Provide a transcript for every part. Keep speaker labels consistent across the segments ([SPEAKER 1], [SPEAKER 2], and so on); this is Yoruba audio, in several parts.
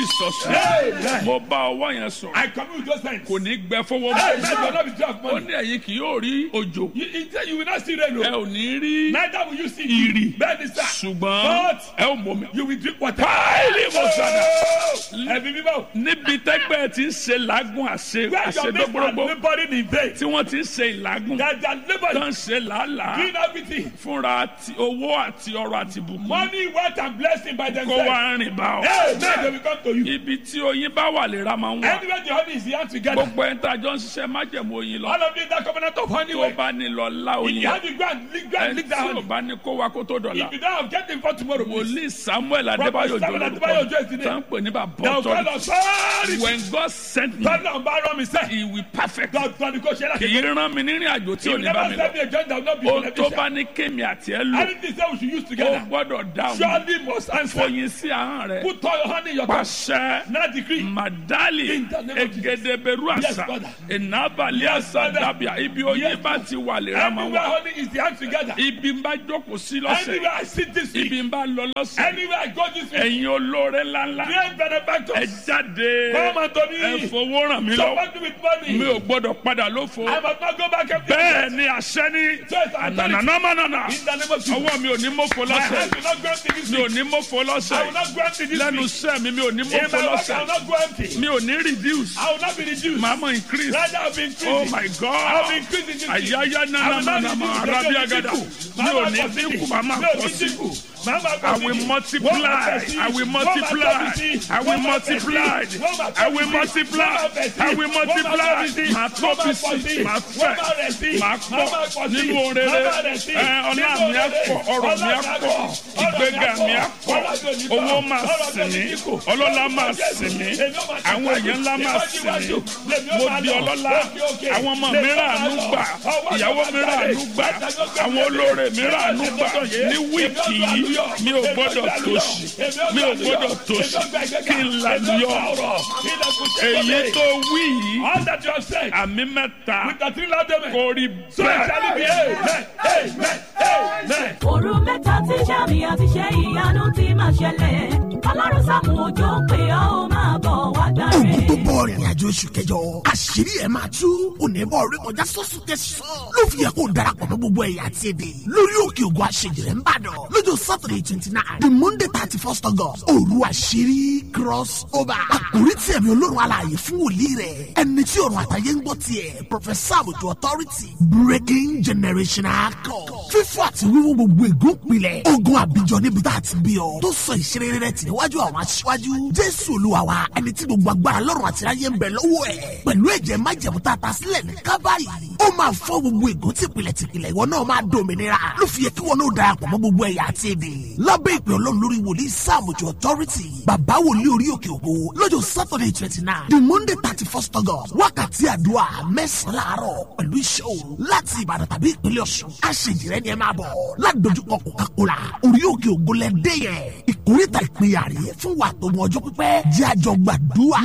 [SPEAKER 1] Jesus
[SPEAKER 2] Amen.
[SPEAKER 1] mo bá ọwọ́ yẹn sọ̀rọ̀
[SPEAKER 2] I commune with those hands.
[SPEAKER 1] kò ní gbẹ fọwọ́
[SPEAKER 2] Amen. You will
[SPEAKER 1] mọ́
[SPEAKER 2] not be dry of
[SPEAKER 1] ó
[SPEAKER 2] money.
[SPEAKER 1] ní ẹ̀yin kì yóò rí òjò
[SPEAKER 2] You, you, say you will not see rain.
[SPEAKER 1] ẹ
[SPEAKER 2] o.
[SPEAKER 1] ò ní rí
[SPEAKER 2] Neither will you see
[SPEAKER 1] ìrì
[SPEAKER 2] Bẹ́ẹ̀ni sá.
[SPEAKER 1] ṣùgbọ́n
[SPEAKER 2] But
[SPEAKER 1] ẹ ò mọ̀ mi.
[SPEAKER 2] you will drink water.
[SPEAKER 1] Báyìí mo sọ̀dà.
[SPEAKER 2] Ẹ̀mí mímọ́.
[SPEAKER 1] níbi tẹ́gbẹ́ ti ń ṣe làágùn àṣe
[SPEAKER 2] Where your mates are
[SPEAKER 1] àṣedọ́gbọ́rọ́gbọ́
[SPEAKER 2] laboring in vain.
[SPEAKER 1] tí wọ́n ti ń ṣe ìlàgùn
[SPEAKER 2] That they are
[SPEAKER 1] tó
[SPEAKER 2] laboring.
[SPEAKER 1] ń ṣe làálàá
[SPEAKER 2] Doing everything.
[SPEAKER 1] fúnra àti owó àti ọrọ̀ àti bùkún
[SPEAKER 2] Money, wealth, and blessing by
[SPEAKER 1] kó
[SPEAKER 2] themselves.
[SPEAKER 1] wá rìn bá ọ.
[SPEAKER 2] Amen. They will come to you.
[SPEAKER 1] ibi tí oyin bá wà lè ra máa ń wà
[SPEAKER 2] Anywhere the honey is here together.
[SPEAKER 1] gbogbo ẹni tá a jọ ń ṣiṣẹ́ májẹ̀mú oyin lọ
[SPEAKER 2] All of you in that covenant of honey
[SPEAKER 1] tó
[SPEAKER 2] way.
[SPEAKER 1] bá ní lọ lá
[SPEAKER 2] If
[SPEAKER 1] oyin
[SPEAKER 2] you have the ground, lick ground,
[SPEAKER 1] ẹni
[SPEAKER 2] lick
[SPEAKER 1] tí
[SPEAKER 2] that
[SPEAKER 1] ò
[SPEAKER 2] honey.
[SPEAKER 1] bá ní kó wa kó tó dọ̀la
[SPEAKER 2] If you don't have, get them for tomorrow, please.
[SPEAKER 1] wòlíì samuel adébáyò
[SPEAKER 2] Samuel
[SPEAKER 1] jòlórúkọ
[SPEAKER 2] Adébáyò Òjó is the name.
[SPEAKER 1] tá ń pè ní bàbá
[SPEAKER 2] Now, God
[SPEAKER 1] ọ̀tọ̀
[SPEAKER 2] of sorry.
[SPEAKER 1] when God sent me
[SPEAKER 2] Tọ́lá ń bá rán mi sẹ́.
[SPEAKER 1] he will perfect
[SPEAKER 2] God tọ́ ni kò ṣe
[SPEAKER 1] kì
[SPEAKER 2] láti.
[SPEAKER 1] í rán mi nírìn àjò tí
[SPEAKER 2] He
[SPEAKER 1] ò
[SPEAKER 2] will
[SPEAKER 1] ní bá
[SPEAKER 2] never
[SPEAKER 1] mi
[SPEAKER 2] send
[SPEAKER 1] lọ
[SPEAKER 2] me a joint that will not be
[SPEAKER 1] ohun tó bá
[SPEAKER 2] beneficial.
[SPEAKER 1] ní kémi àti ẹ lò
[SPEAKER 2] Anything say we should use
[SPEAKER 1] ó
[SPEAKER 2] together.
[SPEAKER 1] gbọ́dọ̀ dáhùn
[SPEAKER 2] Surely must answer.
[SPEAKER 1] fòyìn sí ahọ́n rẹ
[SPEAKER 2] Put all your honey in your cup.
[SPEAKER 1] pàṣẹ
[SPEAKER 2] Now decree.
[SPEAKER 1] madali
[SPEAKER 2] In the name of Jesus.
[SPEAKER 1] egedeberu
[SPEAKER 2] Yes,
[SPEAKER 1] àṣà
[SPEAKER 2] Father.
[SPEAKER 1] ìnábàlì
[SPEAKER 2] Yes,
[SPEAKER 1] àṣà
[SPEAKER 2] Father.
[SPEAKER 1] dàbíà ibi oyin
[SPEAKER 2] Yes,
[SPEAKER 1] bá ti wà lè ra máa
[SPEAKER 2] Anywhere
[SPEAKER 1] wà
[SPEAKER 2] honey is the hand together.
[SPEAKER 1] ibi ń bá jókòó sí lọ́sẹ̀
[SPEAKER 2] Anywhere I sit this week.
[SPEAKER 1] ibi ń bá lọ lọ́sẹ̀
[SPEAKER 2] Anywhere I go this week.
[SPEAKER 1] ẹ̀yin olóore ńláńlá
[SPEAKER 2] Great
[SPEAKER 1] ẹ
[SPEAKER 2] benefactors.
[SPEAKER 1] jáde
[SPEAKER 2] Come unto
[SPEAKER 1] ẹ
[SPEAKER 2] me.
[SPEAKER 1] fowó ràn mí lọ
[SPEAKER 2] Support me with money.
[SPEAKER 1] mi ò gbọ́dọ̀ padà lófo
[SPEAKER 2] I must not go back empty.
[SPEAKER 1] bẹ́ẹ̀ ni àṣẹ ní
[SPEAKER 2] Yes, I'm telling you.
[SPEAKER 1] ànànàmánànà
[SPEAKER 2] In the name of Jesus.
[SPEAKER 1] ọwọ́ mi ò ní mọ́fọ́
[SPEAKER 2] My
[SPEAKER 1] lọ́sẹ̀
[SPEAKER 2] hands will not go empty this
[SPEAKER 1] mi ò
[SPEAKER 2] week.
[SPEAKER 1] ní mọ́fọ́
[SPEAKER 2] I will
[SPEAKER 1] lọ́sẹ̀
[SPEAKER 2] not go empty this
[SPEAKER 1] lẹ́nu
[SPEAKER 2] week.
[SPEAKER 1] iṣẹ́ mi mi ò ní
[SPEAKER 2] In
[SPEAKER 1] mọ́fọ́
[SPEAKER 2] my work, I
[SPEAKER 1] lọ́sẹ̀
[SPEAKER 2] will not go empty.
[SPEAKER 1] mi ò ní reduce
[SPEAKER 2] I will not be reduced.
[SPEAKER 1] màá mọ̀ increase
[SPEAKER 2] Rather, I'll be increasing.
[SPEAKER 1] oh my
[SPEAKER 2] I'll be
[SPEAKER 1] god
[SPEAKER 2] increasing this week.
[SPEAKER 1] àyáyá
[SPEAKER 2] I will not
[SPEAKER 1] nànàmánàmá
[SPEAKER 2] reduce.
[SPEAKER 1] arábí
[SPEAKER 2] Màá
[SPEAKER 1] agada
[SPEAKER 2] máa
[SPEAKER 1] mi ò ní
[SPEAKER 2] pọ̀
[SPEAKER 1] dínkù
[SPEAKER 2] sí.
[SPEAKER 1] màá máa
[SPEAKER 2] Mi ò
[SPEAKER 1] pọ̀
[SPEAKER 2] ní
[SPEAKER 1] sí.
[SPEAKER 2] dínkù. Màá máa
[SPEAKER 1] I
[SPEAKER 2] pọ̀
[SPEAKER 1] will
[SPEAKER 2] sí.
[SPEAKER 1] multiply.
[SPEAKER 2] Wọ́n máa fẹ̀ sí.
[SPEAKER 1] I will
[SPEAKER 2] Wọ́n máa
[SPEAKER 1] multiply.
[SPEAKER 2] tóbi sí.
[SPEAKER 1] I will
[SPEAKER 2] Wọ́n máa fẹ̀ sí.
[SPEAKER 1] multiply.
[SPEAKER 2] Wọ́n máa
[SPEAKER 1] I will
[SPEAKER 2] tóbi sí.
[SPEAKER 1] multiply.
[SPEAKER 2] Wọ́n máa fẹ̀ sí.
[SPEAKER 1] I will
[SPEAKER 2] Wọ́n máa
[SPEAKER 1] multiply.
[SPEAKER 2] tóbi sí.
[SPEAKER 1] Màá
[SPEAKER 2] Wọ́n
[SPEAKER 1] tóbi
[SPEAKER 2] máa pọ̀
[SPEAKER 1] sí.
[SPEAKER 2] sí.
[SPEAKER 1] Màá
[SPEAKER 2] Wọ́n máa rẹ̀ sí.
[SPEAKER 1] fẹ̀. Màá
[SPEAKER 2] Wọ́n máa
[SPEAKER 1] pọ̀
[SPEAKER 2] pọ̀ sí.
[SPEAKER 1] nínú
[SPEAKER 2] Wọ́n
[SPEAKER 1] rere.
[SPEAKER 2] máa rẹ̀ sí.
[SPEAKER 1] Ẹ, Ọlá
[SPEAKER 2] Nínú
[SPEAKER 1] mi á
[SPEAKER 2] rere.
[SPEAKER 1] pọ̀. Ọrọ̀ mi á
[SPEAKER 2] Ọlá mi
[SPEAKER 1] pọ̀.
[SPEAKER 2] á pọ̀.
[SPEAKER 1] Ìgbéga mi á pọ̀.
[SPEAKER 2] Ọlá mi ò ní pọ̀.
[SPEAKER 1] Owó máa
[SPEAKER 2] Ọlá mi
[SPEAKER 1] sìn
[SPEAKER 2] ò ní
[SPEAKER 1] mí.
[SPEAKER 2] dínkù.
[SPEAKER 1] Ọlọ́lá máa sìn mí.
[SPEAKER 2] Èmi ó máa
[SPEAKER 1] Àwọn
[SPEAKER 2] tẹ̀síwájú.
[SPEAKER 1] èèyàn ńlá máa
[SPEAKER 2] Iwájú,
[SPEAKER 1] sìn
[SPEAKER 2] iwájú.
[SPEAKER 1] mí.
[SPEAKER 2] Lèmi ó
[SPEAKER 1] Mo
[SPEAKER 2] máa
[SPEAKER 1] di
[SPEAKER 2] lọ.
[SPEAKER 1] ọlọ́lá.
[SPEAKER 2] Òkè, òkè.
[SPEAKER 1] Àwọn ọmọ mi
[SPEAKER 2] Lèmi ó máa
[SPEAKER 1] ràánú
[SPEAKER 2] lọ.
[SPEAKER 1] gbà.
[SPEAKER 2] Ọwọ́
[SPEAKER 1] Ìyàwó
[SPEAKER 2] àgbà
[SPEAKER 1] mi
[SPEAKER 2] jáde.
[SPEAKER 1] ràánú gbà.
[SPEAKER 2] Àtàgbọ́gbà
[SPEAKER 1] Àwọn
[SPEAKER 2] jáde.
[SPEAKER 1] olóore mi
[SPEAKER 2] Èmi
[SPEAKER 1] ràánú
[SPEAKER 2] ó
[SPEAKER 1] gbà.
[SPEAKER 2] gbàgbọ́
[SPEAKER 1] Ní
[SPEAKER 2] yé.
[SPEAKER 1] wíìkì
[SPEAKER 2] Èmi ó
[SPEAKER 1] yìí,
[SPEAKER 2] gbàlúyọ̀.
[SPEAKER 1] mi ò
[SPEAKER 2] Èmi ó
[SPEAKER 1] gbọ́dọ̀
[SPEAKER 2] gbàlúyọ̀.
[SPEAKER 1] tòṣì.
[SPEAKER 2] Èmi ó
[SPEAKER 1] Mi ò
[SPEAKER 2] gbàlúyọ̀.
[SPEAKER 1] gbọ́dọ̀ tòṣì.
[SPEAKER 2] Èmi ó gbàgbẹ́gà.
[SPEAKER 1] Kí n là
[SPEAKER 2] Èmi ó
[SPEAKER 1] yọ.
[SPEAKER 2] gbàọ̀rọ̀. Ilẹ̀kùn ṣe
[SPEAKER 1] Èyí
[SPEAKER 2] kọ́lé.
[SPEAKER 1] tó wí yìí,
[SPEAKER 2] All that you have said.
[SPEAKER 1] àmì mẹ́ta
[SPEAKER 2] With the three loud amen.
[SPEAKER 1] kò rí
[SPEAKER 2] So it shall be.
[SPEAKER 1] bẹ́ẹ̀.
[SPEAKER 2] Amen. Amen. Amen.
[SPEAKER 3] òru mẹ́ta tí sàmì àti ṣe ìyanu ti máa ṣẹlẹ̀ ọlọ́run sàmù òjò pé ọ́ ó máa bọ̀ wá gbàre.
[SPEAKER 4] ogun tó bọ̀ rìnrìn àjò oṣù kẹjọ àṣírí ẹ̀ máa tú onímọ̀ orí kọjá sọ́sùn tẹ̀sán ló fi yẹ kó darapọ̀ mọ́ gbogbo ẹ̀yà àti èdè lórí òkè ògùn àṣejìrẹ́ ń bàdàn lọ́jọ́ saturday twenty nine the monday thirty first august òru àṣírí cross over àkórí tí ẹ̀mí olórun alààyè fún wòlíì rẹ̀ ẹni tí ọ̀run àtàyè ń gbọ́ tiẹ̀ professor àbùtù authority breaking generational code fífọ́ àti wíwú gbogbo ègún pilẹ̀ ogun àbíjọ níbi tá a ti bí ọ tó sọ ìṣeré rẹ̀ tì níwájú àwọn aṣíwájú jésù olúwa wa ẹni tí gbogbo agbára lọ́rùn àti ayé ń bẹ lọ́wọ́ ẹ̀ pẹ̀lú ẹ̀jẹ̀ májẹ̀mú tá a ta sílẹ̀ ní kábàárì ó máa fọ́ gbogbo ègún tìpìlẹ̀ tìpìlẹ̀ ìwọ náà máa dòmìnira ló fi yẹ kí wọn náà darapọ̀ mọ́ gbogbo ẹ̀yà àti èdè lábẹ́ ìpè ọlọ́run lórí wòlíì sáàmùjọ authority bàbá wòlíì orí òkè ògo lọ́jọ́ saturday twenty nine the monday thirty first august wákàtí àdúrà mẹ́sàn-án láàárọ̀ pẹ̀lú iṣẹ́ òru láti ìbàdàn tàbí ìpínlẹ̀ ọ̀ṣun aṣèjìrẹ́ ni ẹ máa bọ̀ ládojúkọ coca-cola orí òkè ògo lẹ dé yẹn ìkórìtà ìpínyà rè fún wa tó mọ ọjọ́ pípẹ́ jẹ́ àjọ gbàdúrà.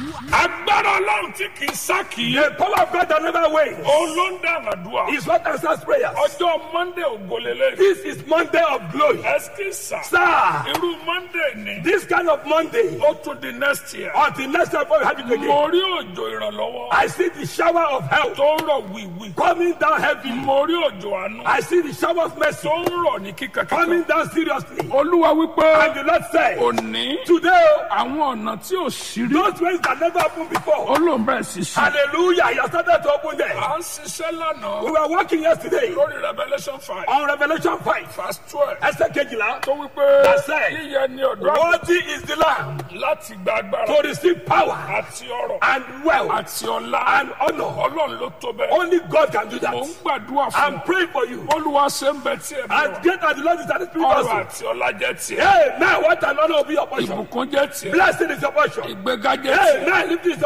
[SPEAKER 1] agbára ọlọ́run tí kì í sá kì í.
[SPEAKER 2] The power of God that never wanes
[SPEAKER 1] òun ló ń dá àdúrà.
[SPEAKER 2] is what answers prayers.
[SPEAKER 1] ọjọ́ monday ògolélẹ̀.
[SPEAKER 2] This is Monday of glory.
[SPEAKER 1] ẹsikisa.
[SPEAKER 2] Sir,
[SPEAKER 1] irú monday ni.
[SPEAKER 2] this kind of Monday,
[SPEAKER 1] ó tún di next year.
[SPEAKER 2] until next time we have it again,
[SPEAKER 1] mo rí òjò ìrànlọ́wọ́.
[SPEAKER 2] I see the shower of help
[SPEAKER 1] tó ń rọ̀ wíwí.
[SPEAKER 2] coming down heavily.
[SPEAKER 1] mo rí òjò àánú.
[SPEAKER 2] I see the shower of mercy
[SPEAKER 1] tó ń rọ̀ ní kíkankíkan.
[SPEAKER 2] coming down seriously.
[SPEAKER 1] olúwa wípé
[SPEAKER 2] And the Lord said,
[SPEAKER 1] òní
[SPEAKER 2] Today,
[SPEAKER 1] àwọn ọ̀nà tí ò sí rí.
[SPEAKER 2] those ways that never happened before,
[SPEAKER 1] olóńgbà sì sí.
[SPEAKER 2] hallelujah, He has started to open them.
[SPEAKER 1] à ń ṣiṣẹ́
[SPEAKER 2] We
[SPEAKER 1] lánàá
[SPEAKER 2] were working yesterday
[SPEAKER 1] lórí revolution five
[SPEAKER 2] on Revelation 5,
[SPEAKER 1] verse twelve.
[SPEAKER 2] ẹsẹ̀ kejìlá.
[SPEAKER 1] tó wípé
[SPEAKER 2] That's it.
[SPEAKER 1] yíyẹ ni ọ̀dọ́ àgbà
[SPEAKER 2] Worthy is the Lamb
[SPEAKER 1] láti gba agbára
[SPEAKER 2] to receive power
[SPEAKER 1] àti ọrọ̀
[SPEAKER 2] and wealth
[SPEAKER 1] àti ọlá
[SPEAKER 2] and honor.
[SPEAKER 1] ọlọ́run ló tó bẹ́ẹ̀.
[SPEAKER 2] Only God can do
[SPEAKER 1] mò ń
[SPEAKER 2] that.
[SPEAKER 1] gbàdúrà fún
[SPEAKER 2] I'm praying for you.
[SPEAKER 1] olúwa ṣe ń bẹ tí ẹ
[SPEAKER 2] As
[SPEAKER 1] bẹ
[SPEAKER 2] great as the Lord is at His spirit
[SPEAKER 1] ọrọ̀
[SPEAKER 2] also.
[SPEAKER 1] àti ọlá jẹ́ tiẹ̀
[SPEAKER 2] Hey, man, what an honor will be your portion.
[SPEAKER 1] ìbùkún jẹ́ tiẹ̀
[SPEAKER 2] Blessing is your portion.
[SPEAKER 1] ìgbéga jẹ́
[SPEAKER 2] Hey,
[SPEAKER 1] tiẹ̀
[SPEAKER 2] man, lift is your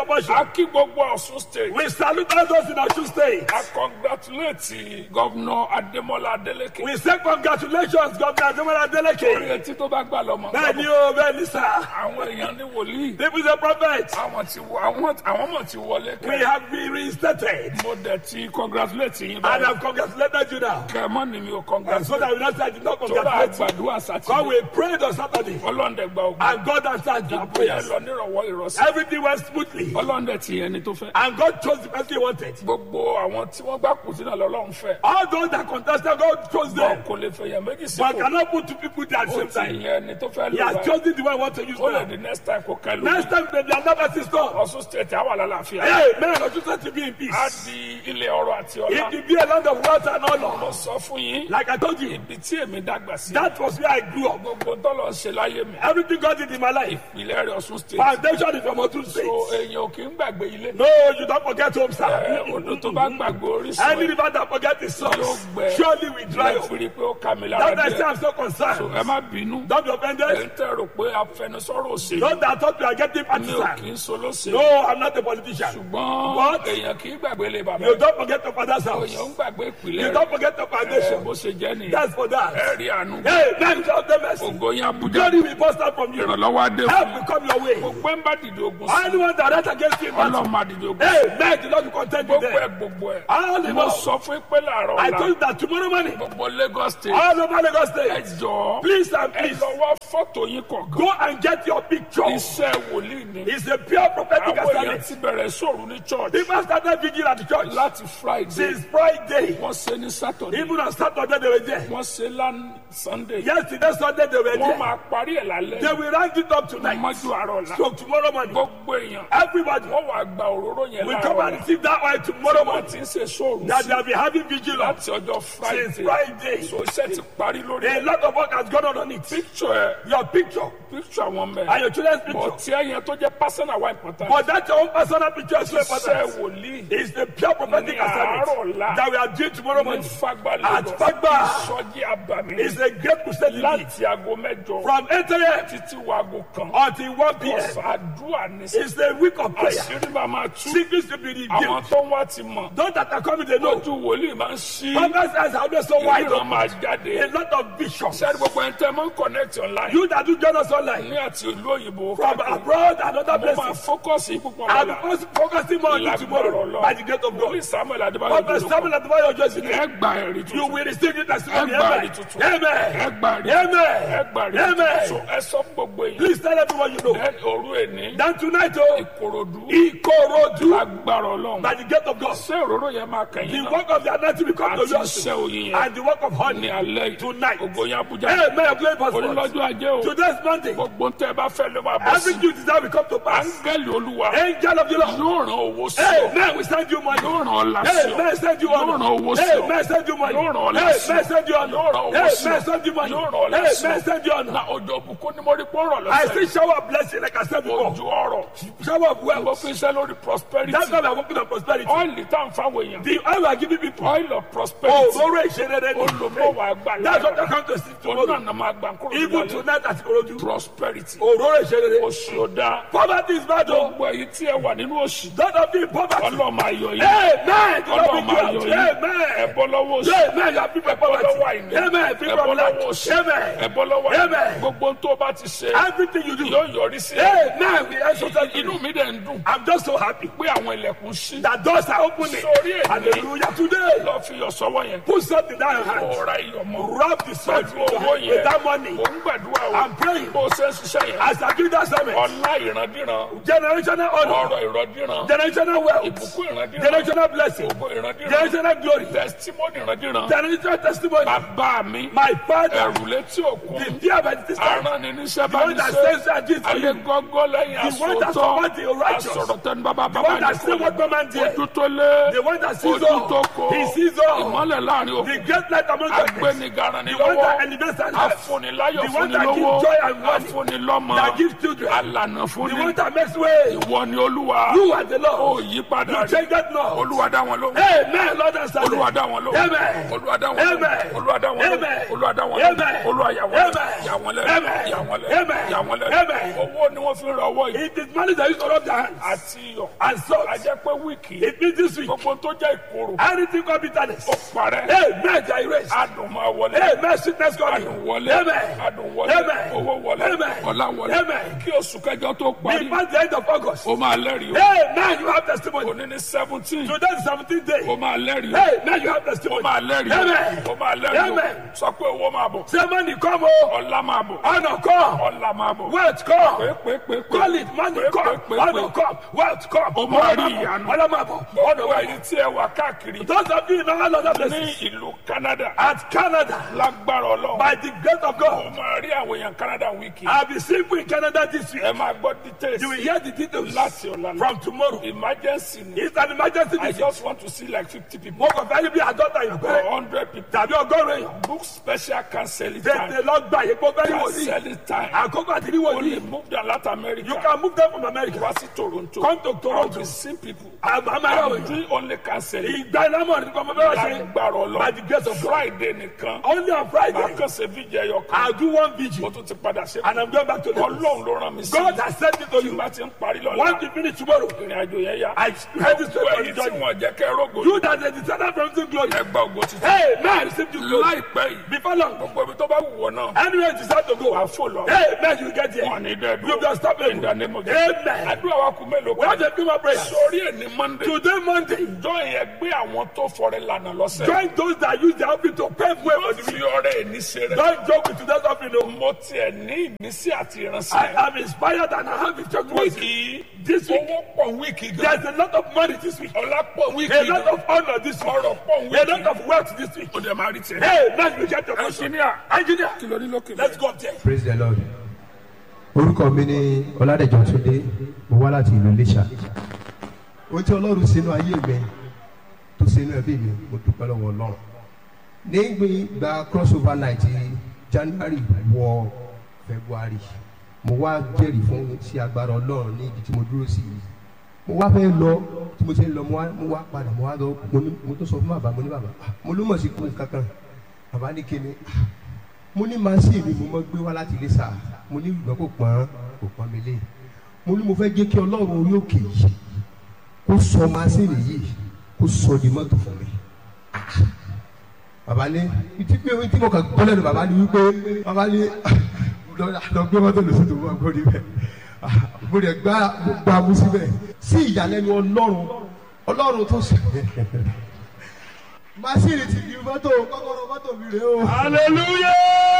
[SPEAKER 2] your portion.
[SPEAKER 1] a kí gbogbo ọ̀ṣun state.
[SPEAKER 2] We salute all those in Osun State.
[SPEAKER 1] a congratulate gọ́vnọ̀ adémọlá adélèké.
[SPEAKER 2] We say congratulations, Governor Ademola
[SPEAKER 1] orí
[SPEAKER 2] Adeleke.
[SPEAKER 1] etí tó bá gbà lọ́mọ.
[SPEAKER 2] Bẹ́ẹ̀ ni o, bẹ́ẹ̀ ni sir.
[SPEAKER 1] àwọn èèyàn ní wòlíì.
[SPEAKER 2] People say prophet.
[SPEAKER 1] àwọn ti wọ àwọn àwọn mọ̀ ti wọlé
[SPEAKER 2] We
[SPEAKER 1] kẹ́.
[SPEAKER 2] have been reinstated.
[SPEAKER 1] mo dẹ̀ ti congratulate yín
[SPEAKER 2] And
[SPEAKER 1] báyìí.
[SPEAKER 2] I've congratulated you now.
[SPEAKER 1] kẹ́mọ́ ni mi ò
[SPEAKER 2] And so
[SPEAKER 1] congratulate.
[SPEAKER 2] that we not say I did not
[SPEAKER 1] tọ́lá
[SPEAKER 2] congratulate you.
[SPEAKER 1] àgbàdua
[SPEAKER 2] God
[SPEAKER 1] sátidé.
[SPEAKER 2] we prayed on Saturday.
[SPEAKER 1] ọlọ́ndẹ̀ gba ogun.
[SPEAKER 2] And God answered our
[SPEAKER 1] bóyá
[SPEAKER 2] prayers.
[SPEAKER 1] lọ nírọ̀wọ́ ìrọ̀sẹ̀.
[SPEAKER 2] Everything went smoothly.
[SPEAKER 1] ọlọ́ndẹ̀ ti ẹni tó fẹ́.
[SPEAKER 2] And God chose the person he wanted.
[SPEAKER 1] gbogbo àwọn tí wọ́n gbà kù sínú lọ́lọ́run fẹ́.
[SPEAKER 2] All those that contested, God chose
[SPEAKER 1] wọn
[SPEAKER 2] them.
[SPEAKER 1] kò lè fẹ̀yàn méjì
[SPEAKER 2] But
[SPEAKER 1] sípò.
[SPEAKER 2] cannot put two people there at the
[SPEAKER 1] ó
[SPEAKER 2] same
[SPEAKER 1] ti
[SPEAKER 2] time.
[SPEAKER 1] yẹn ẹni tó fẹ́
[SPEAKER 2] He
[SPEAKER 1] lò
[SPEAKER 2] has
[SPEAKER 1] wá.
[SPEAKER 2] chosen the one he wants to use
[SPEAKER 1] ó lè
[SPEAKER 2] now.
[SPEAKER 1] di next time kó kẹ́ ló.
[SPEAKER 2] Next time, maybe another sister.
[SPEAKER 1] ọ̀ṣun state àwa lálàáfíà.
[SPEAKER 2] Hey, man, I just want to be in
[SPEAKER 1] á
[SPEAKER 2] peace.
[SPEAKER 1] di ilé ọrọ̀ àti
[SPEAKER 2] It
[SPEAKER 1] ọlá.
[SPEAKER 2] will be a land of wealth and
[SPEAKER 1] mo
[SPEAKER 2] honor.
[SPEAKER 1] sọ fún yín.
[SPEAKER 2] Like I told you,
[SPEAKER 1] ibi tí èmi dàgbà sí.
[SPEAKER 2] that was where I grew up.
[SPEAKER 1] gbogbo tọ́lọ̀ ṣe láyé mi.
[SPEAKER 2] Everything God did in my life.
[SPEAKER 1] ilé rẹ̀ ọ̀ṣun state.
[SPEAKER 2] Foundation is from Osun
[SPEAKER 1] so
[SPEAKER 2] State.
[SPEAKER 1] èèyàn ò kì í gbàgbé ilé.
[SPEAKER 2] No, you don't forget home,
[SPEAKER 1] ẹ
[SPEAKER 2] sir.
[SPEAKER 1] odò tó bá gbàgbé orísun
[SPEAKER 2] Any
[SPEAKER 1] ẹ̀
[SPEAKER 2] river that forget its
[SPEAKER 1] yóò
[SPEAKER 2] source,
[SPEAKER 1] gbẹ.
[SPEAKER 2] surely we dry
[SPEAKER 1] ẹ
[SPEAKER 2] up.
[SPEAKER 1] fi rí i pé ó kà mí lára
[SPEAKER 2] That is why
[SPEAKER 1] díẹ̀.
[SPEAKER 2] I'm so concerned.
[SPEAKER 1] ẹ má bínú.
[SPEAKER 2] Don't be
[SPEAKER 1] ẹ
[SPEAKER 2] offended.
[SPEAKER 1] ń tẹ̀rọ pé afẹnusọ́rọ̀ òṣèlú.
[SPEAKER 2] Those that thought we are getting
[SPEAKER 1] mi ò kì
[SPEAKER 2] partisan.
[SPEAKER 1] í so lóṣèlú.
[SPEAKER 2] No, I'm not a politician.
[SPEAKER 1] ṣùgbọ́n
[SPEAKER 2] What?
[SPEAKER 1] èèyàn kì í gbàgbé ilé bàbá.
[SPEAKER 2] You don't forget your father's
[SPEAKER 1] èèyàn
[SPEAKER 2] house.
[SPEAKER 1] ń gbàgbé ìpìlẹ̀
[SPEAKER 2] You
[SPEAKER 1] rẹ̀.
[SPEAKER 2] don't forget your
[SPEAKER 1] ẹ
[SPEAKER 2] foundation.
[SPEAKER 1] bó ṣe jẹ́ nìyẹn.
[SPEAKER 2] That's for that.
[SPEAKER 1] ẹ rí àánú.
[SPEAKER 2] Hey, man, shout the mercy.
[SPEAKER 1] ògo yín Abuja.
[SPEAKER 2] Glory will burst out from you.
[SPEAKER 1] ìrànlọ́wọ́ adé fún
[SPEAKER 2] Help
[SPEAKER 1] mi.
[SPEAKER 2] will come your way.
[SPEAKER 1] gbogbo ẹ̀ ń bá dìde ogun sí.
[SPEAKER 2] Anyone that rise against you, man,
[SPEAKER 1] ọlọ́run máa dìde ogun sí.
[SPEAKER 2] hey, man, do not be content with
[SPEAKER 1] gbogbo ẹ̀
[SPEAKER 2] them.
[SPEAKER 1] gbogbo ẹ̀.
[SPEAKER 2] All the
[SPEAKER 1] mo
[SPEAKER 2] more.
[SPEAKER 1] sọ fún pé láàárọ̀
[SPEAKER 2] I
[SPEAKER 1] ọ̀la.
[SPEAKER 2] told you that tomorrow morning,
[SPEAKER 1] gbogbo Lagos state.
[SPEAKER 2] all over Lagos
[SPEAKER 1] ẹ
[SPEAKER 2] State,
[SPEAKER 1] jọ̀ọ́.
[SPEAKER 2] please and
[SPEAKER 1] ẹ
[SPEAKER 2] please,
[SPEAKER 1] lọ wá fọ́tò yín kọ̀ọ̀kan.
[SPEAKER 2] go and get your picture.
[SPEAKER 1] iṣẹ́ wòlíì ni.
[SPEAKER 2] It's a pure prophetic
[SPEAKER 1] àwọn èèyàn
[SPEAKER 2] assignment.
[SPEAKER 1] ti bẹ̀rẹ̀ sóòrù ní church.
[SPEAKER 2] People started vigil at the church
[SPEAKER 1] láti friday.
[SPEAKER 2] since Friday.
[SPEAKER 1] wọ́n ṣe ní saturday.
[SPEAKER 2] Even on Saturday, they were there.
[SPEAKER 1] wọ́n ṣe lán sunday.
[SPEAKER 2] Yesterday, Sunday, they were
[SPEAKER 1] wọ́n
[SPEAKER 2] there.
[SPEAKER 1] máa parí ẹ̀ lálẹ́.
[SPEAKER 2] They will round it up tonight.
[SPEAKER 1] mọ́jú àárọ̀ la.
[SPEAKER 2] So tomorrow morning,
[SPEAKER 1] gbogbo èèyàn.
[SPEAKER 2] everybody
[SPEAKER 1] wọ́n wàá gba òróró yẹn
[SPEAKER 2] will come
[SPEAKER 1] láàárọ̀
[SPEAKER 2] and
[SPEAKER 1] la.
[SPEAKER 2] receive that oil tomorrow
[SPEAKER 1] wọ́n
[SPEAKER 2] morning.
[SPEAKER 1] ti ń ṣe sóòrù
[SPEAKER 2] That
[SPEAKER 1] sí.
[SPEAKER 2] they will be having vigil on
[SPEAKER 1] láti ọjọ́
[SPEAKER 2] since
[SPEAKER 1] friday.
[SPEAKER 2] Friday.
[SPEAKER 1] so iṣẹ́ ti parí lórí
[SPEAKER 2] A
[SPEAKER 1] ẹ̀.
[SPEAKER 2] lot of work has gone on on it.
[SPEAKER 1] picture ẹ̀
[SPEAKER 2] Your picture
[SPEAKER 1] picture àwọn
[SPEAKER 2] and
[SPEAKER 1] mẹ́.
[SPEAKER 2] your children's
[SPEAKER 1] bọ̀
[SPEAKER 2] picture.
[SPEAKER 1] tí ẹ̀yẹn tó jẹ́ personal wa important.
[SPEAKER 2] But that's your own personal picture is so
[SPEAKER 1] iṣẹ́
[SPEAKER 2] important.
[SPEAKER 1] wòlíì.
[SPEAKER 2] It's the pure prophetic
[SPEAKER 1] Ní àárọ̀
[SPEAKER 2] assignment
[SPEAKER 1] ọ̀la.
[SPEAKER 2] that we are doing tomorrow
[SPEAKER 1] ní
[SPEAKER 2] morning.
[SPEAKER 1] fagbá
[SPEAKER 2] At
[SPEAKER 1] lagos.
[SPEAKER 2] Fagba.
[SPEAKER 1] ìsọjí àbàmì.
[SPEAKER 2] It's a great crusade indeed.
[SPEAKER 1] láti aago mẹ́jọ.
[SPEAKER 2] From 8 a.m.
[SPEAKER 1] títí waago kan.
[SPEAKER 2] until 1 p.m.
[SPEAKER 1] ọ̀sán àdúrà ní sí.
[SPEAKER 2] It's the week of prayer.
[SPEAKER 1] àṣírí máa máa tú.
[SPEAKER 2] Secrets to be
[SPEAKER 1] àwọn
[SPEAKER 2] revealed.
[SPEAKER 1] tó ń wá ti mọ̀.
[SPEAKER 2] Those that are coming, they know.
[SPEAKER 1] lójú wòlíì máa ń ṣí.
[SPEAKER 2] Prophets eyes are always so wide
[SPEAKER 1] ìríran
[SPEAKER 2] open.
[SPEAKER 1] máa
[SPEAKER 2] A
[SPEAKER 1] jáde.
[SPEAKER 2] lot of visions.
[SPEAKER 1] sẹ́ni gbogbo ẹni tẹ́ máa ń connect online.
[SPEAKER 2] You that do join us online
[SPEAKER 1] ní àti ìlú òyìnbó.
[SPEAKER 2] from abroad and other
[SPEAKER 1] mo máa
[SPEAKER 2] places.
[SPEAKER 1] fókọ̀sì púpọ̀
[SPEAKER 2] I'm
[SPEAKER 1] lọ́la.
[SPEAKER 2] focus- focusing more on you tomorrow by the grace of
[SPEAKER 1] wòlíì
[SPEAKER 2] God.
[SPEAKER 1] samuel adébáyọ̀
[SPEAKER 2] Prophet
[SPEAKER 1] jòlókọ̀.
[SPEAKER 2] Samuel Adebayo Ojo today.
[SPEAKER 1] ẹ gba ẹ̀rí
[SPEAKER 2] You
[SPEAKER 1] tuntun.
[SPEAKER 2] will receive it testimony.
[SPEAKER 1] ẹ gba ẹ̀rí
[SPEAKER 2] Amen.
[SPEAKER 1] tuntun. ẹ
[SPEAKER 2] Amen.
[SPEAKER 1] gba ẹ̀rí tuntun. ẹ
[SPEAKER 2] Amen.
[SPEAKER 1] gba ẹ̀rí tuntun.
[SPEAKER 2] Amen.
[SPEAKER 1] so ẹ sọ fún gbogbo èèyàn.
[SPEAKER 2] Please tell everyone you know.
[SPEAKER 1] ẹ òru èní.
[SPEAKER 2] Then tonight, oh,
[SPEAKER 1] ìkòròdú.
[SPEAKER 2] Ikorodu,
[SPEAKER 1] agbára ọlọ́run.
[SPEAKER 2] by the gate of God,
[SPEAKER 1] ṣé òróró yẹn máa
[SPEAKER 2] the
[SPEAKER 1] kẹ̀yìn náà.
[SPEAKER 2] work of the anointing will come to
[SPEAKER 1] àti
[SPEAKER 2] you
[SPEAKER 1] iṣẹ́
[SPEAKER 2] also.
[SPEAKER 1] oyin yẹn.
[SPEAKER 2] and the work of
[SPEAKER 1] ní
[SPEAKER 2] honey
[SPEAKER 1] alẹ́ yìí.
[SPEAKER 2] tonight.
[SPEAKER 1] ògo yẹn abuja.
[SPEAKER 2] Amen. Glory for
[SPEAKER 1] onílọ́jọ́ ajé o.
[SPEAKER 2] Today's Monday.
[SPEAKER 1] gbogbo tẹ́ ẹ bá fẹ́ ló máa bọ́ sí.
[SPEAKER 2] Every duty that will come to pass.
[SPEAKER 1] áńgẹ́lì olúwa.
[SPEAKER 2] Angel of the Lord.
[SPEAKER 1] yóò ràn owó sí ọ.
[SPEAKER 2] Amen. We send you money.
[SPEAKER 1] yóò ràn ọlá sí ọ.
[SPEAKER 2] Amen. Send you
[SPEAKER 1] yóò ràn
[SPEAKER 2] honor.
[SPEAKER 1] owó sí ọ.
[SPEAKER 2] Amen. Send you money.
[SPEAKER 1] yóò ràn ọlá sí ọ.
[SPEAKER 2] Amen. Send you honor.
[SPEAKER 1] yóò ràn owó
[SPEAKER 2] Amen.
[SPEAKER 1] sí ọ.
[SPEAKER 2] Send you money.
[SPEAKER 1] yóò ràn ọlá sí ọ.
[SPEAKER 2] Amen. Send you honor.
[SPEAKER 1] na ọjọ́ òbúkún ni mo rí pọ́nrọ̀
[SPEAKER 2] I
[SPEAKER 1] lọ́sẹ̀.
[SPEAKER 2] see shower of blessing like I said before.
[SPEAKER 1] ojú ọrọ̀.
[SPEAKER 2] Shower of
[SPEAKER 1] mo
[SPEAKER 2] wealth.
[SPEAKER 1] fi iṣẹ́ lórí prosperity.
[SPEAKER 2] That's why we are working on prosperity.
[SPEAKER 1] ọ́ìlì tá à ń fáwọn èèyàn.
[SPEAKER 2] The oil we are giving people.
[SPEAKER 1] oil of
[SPEAKER 2] Oh,
[SPEAKER 1] prosperity.
[SPEAKER 2] Lord, ìṣerere ni.
[SPEAKER 1] olùmọ̀ wà gbà
[SPEAKER 2] That's what
[SPEAKER 1] lára.
[SPEAKER 2] I come to see
[SPEAKER 1] òun
[SPEAKER 2] tomorrow.
[SPEAKER 1] náà máa gbà kúrò
[SPEAKER 2] Even
[SPEAKER 1] nígbàlẹ̀.
[SPEAKER 2] tonight at Ikorodu.
[SPEAKER 1] prosperity.
[SPEAKER 2] Òróró ìṣerere.
[SPEAKER 1] oṣù ọ̀dà.
[SPEAKER 2] Poverty is bad o.
[SPEAKER 1] gbogbo èyí tí ẹ wà nínú òṣì.
[SPEAKER 2] Don't of you in poverty.
[SPEAKER 1] ọlọ́run máa yọ yín.
[SPEAKER 2] Amen. Do not
[SPEAKER 1] ọlọ́run
[SPEAKER 2] be
[SPEAKER 1] máa yọ
[SPEAKER 2] guilty.
[SPEAKER 1] yín. ẹ
[SPEAKER 2] Amen.
[SPEAKER 1] bọ́ lọ́wọ́ òṣì.
[SPEAKER 2] Amen. You are free from
[SPEAKER 1] ẹ bọ́ lọ́wọ́
[SPEAKER 2] poverty.
[SPEAKER 1] àìní.
[SPEAKER 2] Amen. Free
[SPEAKER 1] ẹ
[SPEAKER 2] from
[SPEAKER 1] bọ́
[SPEAKER 2] lack.
[SPEAKER 1] lọ́wọ́ òṣì.
[SPEAKER 2] Amen.
[SPEAKER 1] ẹ bọ́ lọ́wọ́ àìní.
[SPEAKER 2] Amen.
[SPEAKER 1] gbogbo tó bá ti ṣe.
[SPEAKER 2] Everything you do.
[SPEAKER 1] yóò yọrí sí.
[SPEAKER 2] Amen. We answer that.
[SPEAKER 1] inú mi dẹ̀ ń dùn.
[SPEAKER 2] I'm just so happy
[SPEAKER 1] pé àwọn ilẹ̀kùn ṣí.
[SPEAKER 2] that doors are opening.
[SPEAKER 1] Sórí èmi.
[SPEAKER 2] Hallelujah. Today,
[SPEAKER 1] lọ fi yọ sọ́wọ́ yẹn.
[SPEAKER 2] put something down your hand.
[SPEAKER 1] ọ̀rá iyọ̀ mọ́.
[SPEAKER 2] Rub the salt
[SPEAKER 1] pẹ̀lú
[SPEAKER 2] with your
[SPEAKER 1] owó
[SPEAKER 2] hand,
[SPEAKER 1] yẹn.
[SPEAKER 2] with that money.
[SPEAKER 1] mo ń gbàdúrà o.
[SPEAKER 2] I'm praying.
[SPEAKER 1] bó o ṣe ń ṣiṣẹ́ yẹn.
[SPEAKER 2] As I do that sermon,
[SPEAKER 1] ọlá ìrandíran.
[SPEAKER 2] generational honor,
[SPEAKER 1] ọrọ̀ ìrandíran.
[SPEAKER 2] generational wealth,
[SPEAKER 1] ìbùkún ìrandíran.
[SPEAKER 2] generational blessing,
[SPEAKER 1] ògo ìrandíran.
[SPEAKER 2] generational glory,
[SPEAKER 1] testimony ìrandíran.
[SPEAKER 2] generational testimony.
[SPEAKER 1] bàbá mi.
[SPEAKER 2] My father,
[SPEAKER 1] ẹ̀rù létí òkun.
[SPEAKER 2] the dear Baptist, the
[SPEAKER 1] aràn ni níṣẹ́ bá
[SPEAKER 2] one
[SPEAKER 1] ní
[SPEAKER 2] that
[SPEAKER 1] ṣe.
[SPEAKER 2] says that this for
[SPEAKER 1] ayé
[SPEAKER 2] you,
[SPEAKER 1] gọ́gọ́ lẹ́yìn
[SPEAKER 2] The one that
[SPEAKER 1] àsòótọ́.
[SPEAKER 2] support the righteous.
[SPEAKER 1] àsọ̀rọ̀ tẹnu bàbá
[SPEAKER 2] the
[SPEAKER 1] bàbá
[SPEAKER 2] one that say what no man dare,
[SPEAKER 1] ojú tó lé.
[SPEAKER 2] the one that sees
[SPEAKER 1] ojú tó
[SPEAKER 2] all,
[SPEAKER 1] kó.
[SPEAKER 2] he sees all,
[SPEAKER 1] ìmọ́lẹ̀ láàrin
[SPEAKER 2] the
[SPEAKER 1] òkun.
[SPEAKER 2] great light among darkness,
[SPEAKER 1] agbẹnigaran ni
[SPEAKER 2] the one that
[SPEAKER 1] lọ́wọ́.
[SPEAKER 2] elevates and helps,
[SPEAKER 1] afúniláyọ̀
[SPEAKER 2] The one
[SPEAKER 1] fúnni
[SPEAKER 2] that
[SPEAKER 1] lówó.
[SPEAKER 2] gives joy and money.
[SPEAKER 1] afúnilọ́mọ.
[SPEAKER 2] that gives children,
[SPEAKER 1] alànà
[SPEAKER 2] the
[SPEAKER 1] fúnni.
[SPEAKER 2] one that makes way.
[SPEAKER 1] ìwọ ni olúwa.
[SPEAKER 2] You are the
[SPEAKER 1] ó
[SPEAKER 2] Lord.
[SPEAKER 1] yí padà
[SPEAKER 2] You
[SPEAKER 1] rí.
[SPEAKER 2] change that now.
[SPEAKER 1] olúwa dá wọn lóhùn.
[SPEAKER 2] Amen. Lord answer me.
[SPEAKER 1] olúwa dá wọn lóhùn.
[SPEAKER 2] Amen.
[SPEAKER 1] olúwa dá wọn lóhùn.
[SPEAKER 2] Amen.
[SPEAKER 1] olúwa dá wọn lóhùn.
[SPEAKER 2] Amen.
[SPEAKER 1] olúwa dá wọn lóhùn.
[SPEAKER 2] Amen.
[SPEAKER 1] olúwa yà wọn lẹ́nu.
[SPEAKER 2] Amen.
[SPEAKER 1] yà wọn lẹ́nu.
[SPEAKER 2] Amen.
[SPEAKER 1] yà wọn lẹ́nu.
[SPEAKER 2] Amen.
[SPEAKER 1] yà wọn lẹ́nu.
[SPEAKER 2] Amen.
[SPEAKER 1] owó ni wọ́n fi ń ra ọwọ́ yìí.
[SPEAKER 2] It is money that you corrupt their hands
[SPEAKER 1] àti iyọ̀
[SPEAKER 2] and salt.
[SPEAKER 1] a jẹ́ pé wíìkì
[SPEAKER 2] It means this week.
[SPEAKER 1] gbogbo tó jẹ́ ìkorò
[SPEAKER 2] Anything called bitterness.
[SPEAKER 1] ó parẹ́
[SPEAKER 2] Amen. They are erased.
[SPEAKER 1] adùn máa wọlé
[SPEAKER 2] Amen. Sickness coming.
[SPEAKER 1] adùn wọlé
[SPEAKER 2] Amen.
[SPEAKER 1] adùn wọlé
[SPEAKER 2] Amen.
[SPEAKER 1] owó wọlé
[SPEAKER 2] Amen.
[SPEAKER 1] ọlá wọlé
[SPEAKER 2] Amen.
[SPEAKER 1] kí oṣù kẹjọ tó parí
[SPEAKER 2] Before the end of August.
[SPEAKER 1] ó máa lẹ́rìí o
[SPEAKER 2] Amen. You have testimony.
[SPEAKER 1] òní ní seventeen
[SPEAKER 2] Today is 17th day.
[SPEAKER 1] ó máa lẹ́rìí o
[SPEAKER 2] Amen. You have
[SPEAKER 1] ó
[SPEAKER 2] testimony.
[SPEAKER 1] máa lẹ́rìí o
[SPEAKER 2] Amen.
[SPEAKER 1] ó máa lẹ́rìí o
[SPEAKER 2] Amen.
[SPEAKER 1] sọ pé owó máa bọ̀
[SPEAKER 2] Say money come o.
[SPEAKER 1] ọlá máa bọ̀
[SPEAKER 2] Honor come.
[SPEAKER 1] ọlá máa bọ̀
[SPEAKER 2] Wealth come.
[SPEAKER 1] pépépépé
[SPEAKER 2] Call it money come. Honor come. Wealth come.
[SPEAKER 1] Ó máa rí ìyanu.
[SPEAKER 2] Honor máa bọ̀. Honor
[SPEAKER 1] gbogbo
[SPEAKER 2] máa
[SPEAKER 1] ẹ̀yin
[SPEAKER 2] bọ̀.
[SPEAKER 1] tí ẹ wà káàkiri
[SPEAKER 2] Those of you in all other
[SPEAKER 1] ní
[SPEAKER 2] places.
[SPEAKER 1] ìlú Canada
[SPEAKER 2] At Canada.
[SPEAKER 1] lágbára ọlọ́run
[SPEAKER 2] By the grace of
[SPEAKER 1] ó
[SPEAKER 2] God.
[SPEAKER 1] máa rí àwọn èèyàn Canada wíìkì
[SPEAKER 2] I'll be simple in Canada this week.
[SPEAKER 1] ẹ máa gbọ́ details
[SPEAKER 2] You will hear the details
[SPEAKER 1] láti ọ̀la lọ.
[SPEAKER 2] from tomorrow.
[SPEAKER 1] emergency ni
[SPEAKER 2] It's an emergency
[SPEAKER 1] I
[SPEAKER 2] visit.
[SPEAKER 1] just want to see like fifty people
[SPEAKER 2] Mo kàn fẹ́ rí bí àádọ́ta èèyàn
[SPEAKER 1] or
[SPEAKER 2] pé
[SPEAKER 1] hundred people
[SPEAKER 2] tàbí ọgọ́rùn-ún èèyàn.
[SPEAKER 1] book special counseling
[SPEAKER 2] Tètè
[SPEAKER 1] time
[SPEAKER 2] lọ gbà yìí kó fẹ́ rí wòlíì.
[SPEAKER 1] counseling time
[SPEAKER 2] Àkókò àti rí
[SPEAKER 1] only
[SPEAKER 2] wòlíì.
[SPEAKER 1] move down Latin America
[SPEAKER 2] You can move them from America.
[SPEAKER 1] wá sí Toronto
[SPEAKER 2] Come to Toronto.
[SPEAKER 1] I'll be seeing people
[SPEAKER 2] Àmọ́ àmọ́
[SPEAKER 1] I'm
[SPEAKER 2] ẹ̀rọ
[SPEAKER 1] doing only counseling
[SPEAKER 2] ìgbà ìlámọ̀ ní kọ́mọ bẹ́ẹ̀ ṣe.
[SPEAKER 1] lágbára
[SPEAKER 2] By the grace
[SPEAKER 1] ọlọ́run
[SPEAKER 2] of God.
[SPEAKER 1] Friday nìkan
[SPEAKER 2] Only on Friday.
[SPEAKER 1] àkànṣe fíjẹ ẹyọ kan
[SPEAKER 2] I'll do one
[SPEAKER 1] mo
[SPEAKER 2] vigil.
[SPEAKER 1] tún ti padà ṣe
[SPEAKER 2] And I'm going back to the
[SPEAKER 1] ọlọ́run ló rán mi sí
[SPEAKER 2] God has sent it to
[SPEAKER 1] tí
[SPEAKER 2] you.
[SPEAKER 1] bá ti ń parí lọ́la
[SPEAKER 2] Once you finish tomorrow,
[SPEAKER 1] ìrìn àjò yẹn yá
[SPEAKER 2] I heard this
[SPEAKER 1] gbogbo
[SPEAKER 2] story
[SPEAKER 1] ẹ̀yin
[SPEAKER 2] from
[SPEAKER 1] tí
[SPEAKER 2] Jordan.
[SPEAKER 1] wọ́n jẹ́ kẹ́ rógò
[SPEAKER 2] You that the descendant from the glory.
[SPEAKER 1] ẹgbà ògo títí
[SPEAKER 2] Hey, man, receive the glory.
[SPEAKER 1] láìpẹ́ yìí
[SPEAKER 2] Before long.
[SPEAKER 1] gbogbo ibi tó bá wù wọ́n náà
[SPEAKER 2] Anywhere you decide to go.
[SPEAKER 1] wàá fò lọ
[SPEAKER 2] Hey, man, you get
[SPEAKER 1] wọn
[SPEAKER 2] here.
[SPEAKER 1] ní dẹ́ẹ̀dù
[SPEAKER 2] You just stop it.
[SPEAKER 1] in the name of Jesus.
[SPEAKER 2] Amen.
[SPEAKER 1] àdúrà wa kù mélòó
[SPEAKER 2] We have
[SPEAKER 1] kan
[SPEAKER 2] to do my prayer.
[SPEAKER 1] sórí ẹ̀ ní Monday
[SPEAKER 2] Today, Monday,
[SPEAKER 1] join ẹgbẹ́ àwọn tó fọrẹ lànà lọ́sẹ̀
[SPEAKER 2] join those that use their offering to pave way
[SPEAKER 1] mo
[SPEAKER 2] for the
[SPEAKER 1] fi ọrẹ ìní ṣe rẹ
[SPEAKER 2] Don't joke with today's offering. No.
[SPEAKER 1] mo tiẹ̀ ní ìmísí àti
[SPEAKER 2] I
[SPEAKER 1] ìránṣẹ́
[SPEAKER 2] am inspired and I have vision towards you.
[SPEAKER 1] wíìkì
[SPEAKER 2] This week,
[SPEAKER 1] owó pọ̀ wíìkì gan
[SPEAKER 2] there's a lot of money this week.
[SPEAKER 1] ọlá pọ̀
[SPEAKER 2] A
[SPEAKER 1] wíìkì
[SPEAKER 2] lot
[SPEAKER 1] gan
[SPEAKER 2] of honor this week.
[SPEAKER 1] ọrọ̀ pọ̀
[SPEAKER 2] A
[SPEAKER 1] wíìkì
[SPEAKER 2] lot of wealth this week.
[SPEAKER 1] ó dẹ̀ máa rí tiẹ̀.
[SPEAKER 2] Hey, man, you get your question.
[SPEAKER 1] ẹnjìníà
[SPEAKER 2] Engineer,
[SPEAKER 1] kí ló ní lókè
[SPEAKER 2] let's go up there.
[SPEAKER 5] praise the lord orúkọ mi ni ọládẹjọ túndé mo wá láti ìlú iléṣà ohun tí ọlọ́run sínú ayé mi tó sínú ẹbí mi mo dúpẹ́ lọ́wọ́ ọlọ́run nígbà crossover night january wọ february mo wá jẹ́rìí fún sí agbára ọlọ́run ní ibi tí mo dúró sí yìí mo wá fẹ́ lọ tí mo ṣe ń lọ mo wá mo wá padà mo wá lọ mo ní mo tó sọ fún bàbá mo ní bàbá "Ah, mo ló mọ̀ sí kú kankan bàbá ní kíni "Ah, mo ní màsíì mi mo mọ gbé wá láti ilé sáà mo ní ìgbà kò pọ́n kò pọ́n mi lé mo ní mo fẹ́ jẹ́ kí ọlọ́run orí òkè yìí kó sọ màsíì yìí kó sọ di mọ́tò fún mi bàbá ní tí pé tí mo kàn gbọ́ lẹ́nu bàbá ní wípé bàbá ní lọ lọ gbé mọ́tò lóṣù tó wọ́n gbórí bẹ́ẹ̀ mo rẹ̀ gbá mo gbá mú síbẹ̀ sí ìyàlẹ́nu ọlọ́run ọlọ́run tó sọ màsíì ti di mọ́tò kọ́kọ́rọ́ mọ́tò mi rèé o.
[SPEAKER 2] Hallelujah.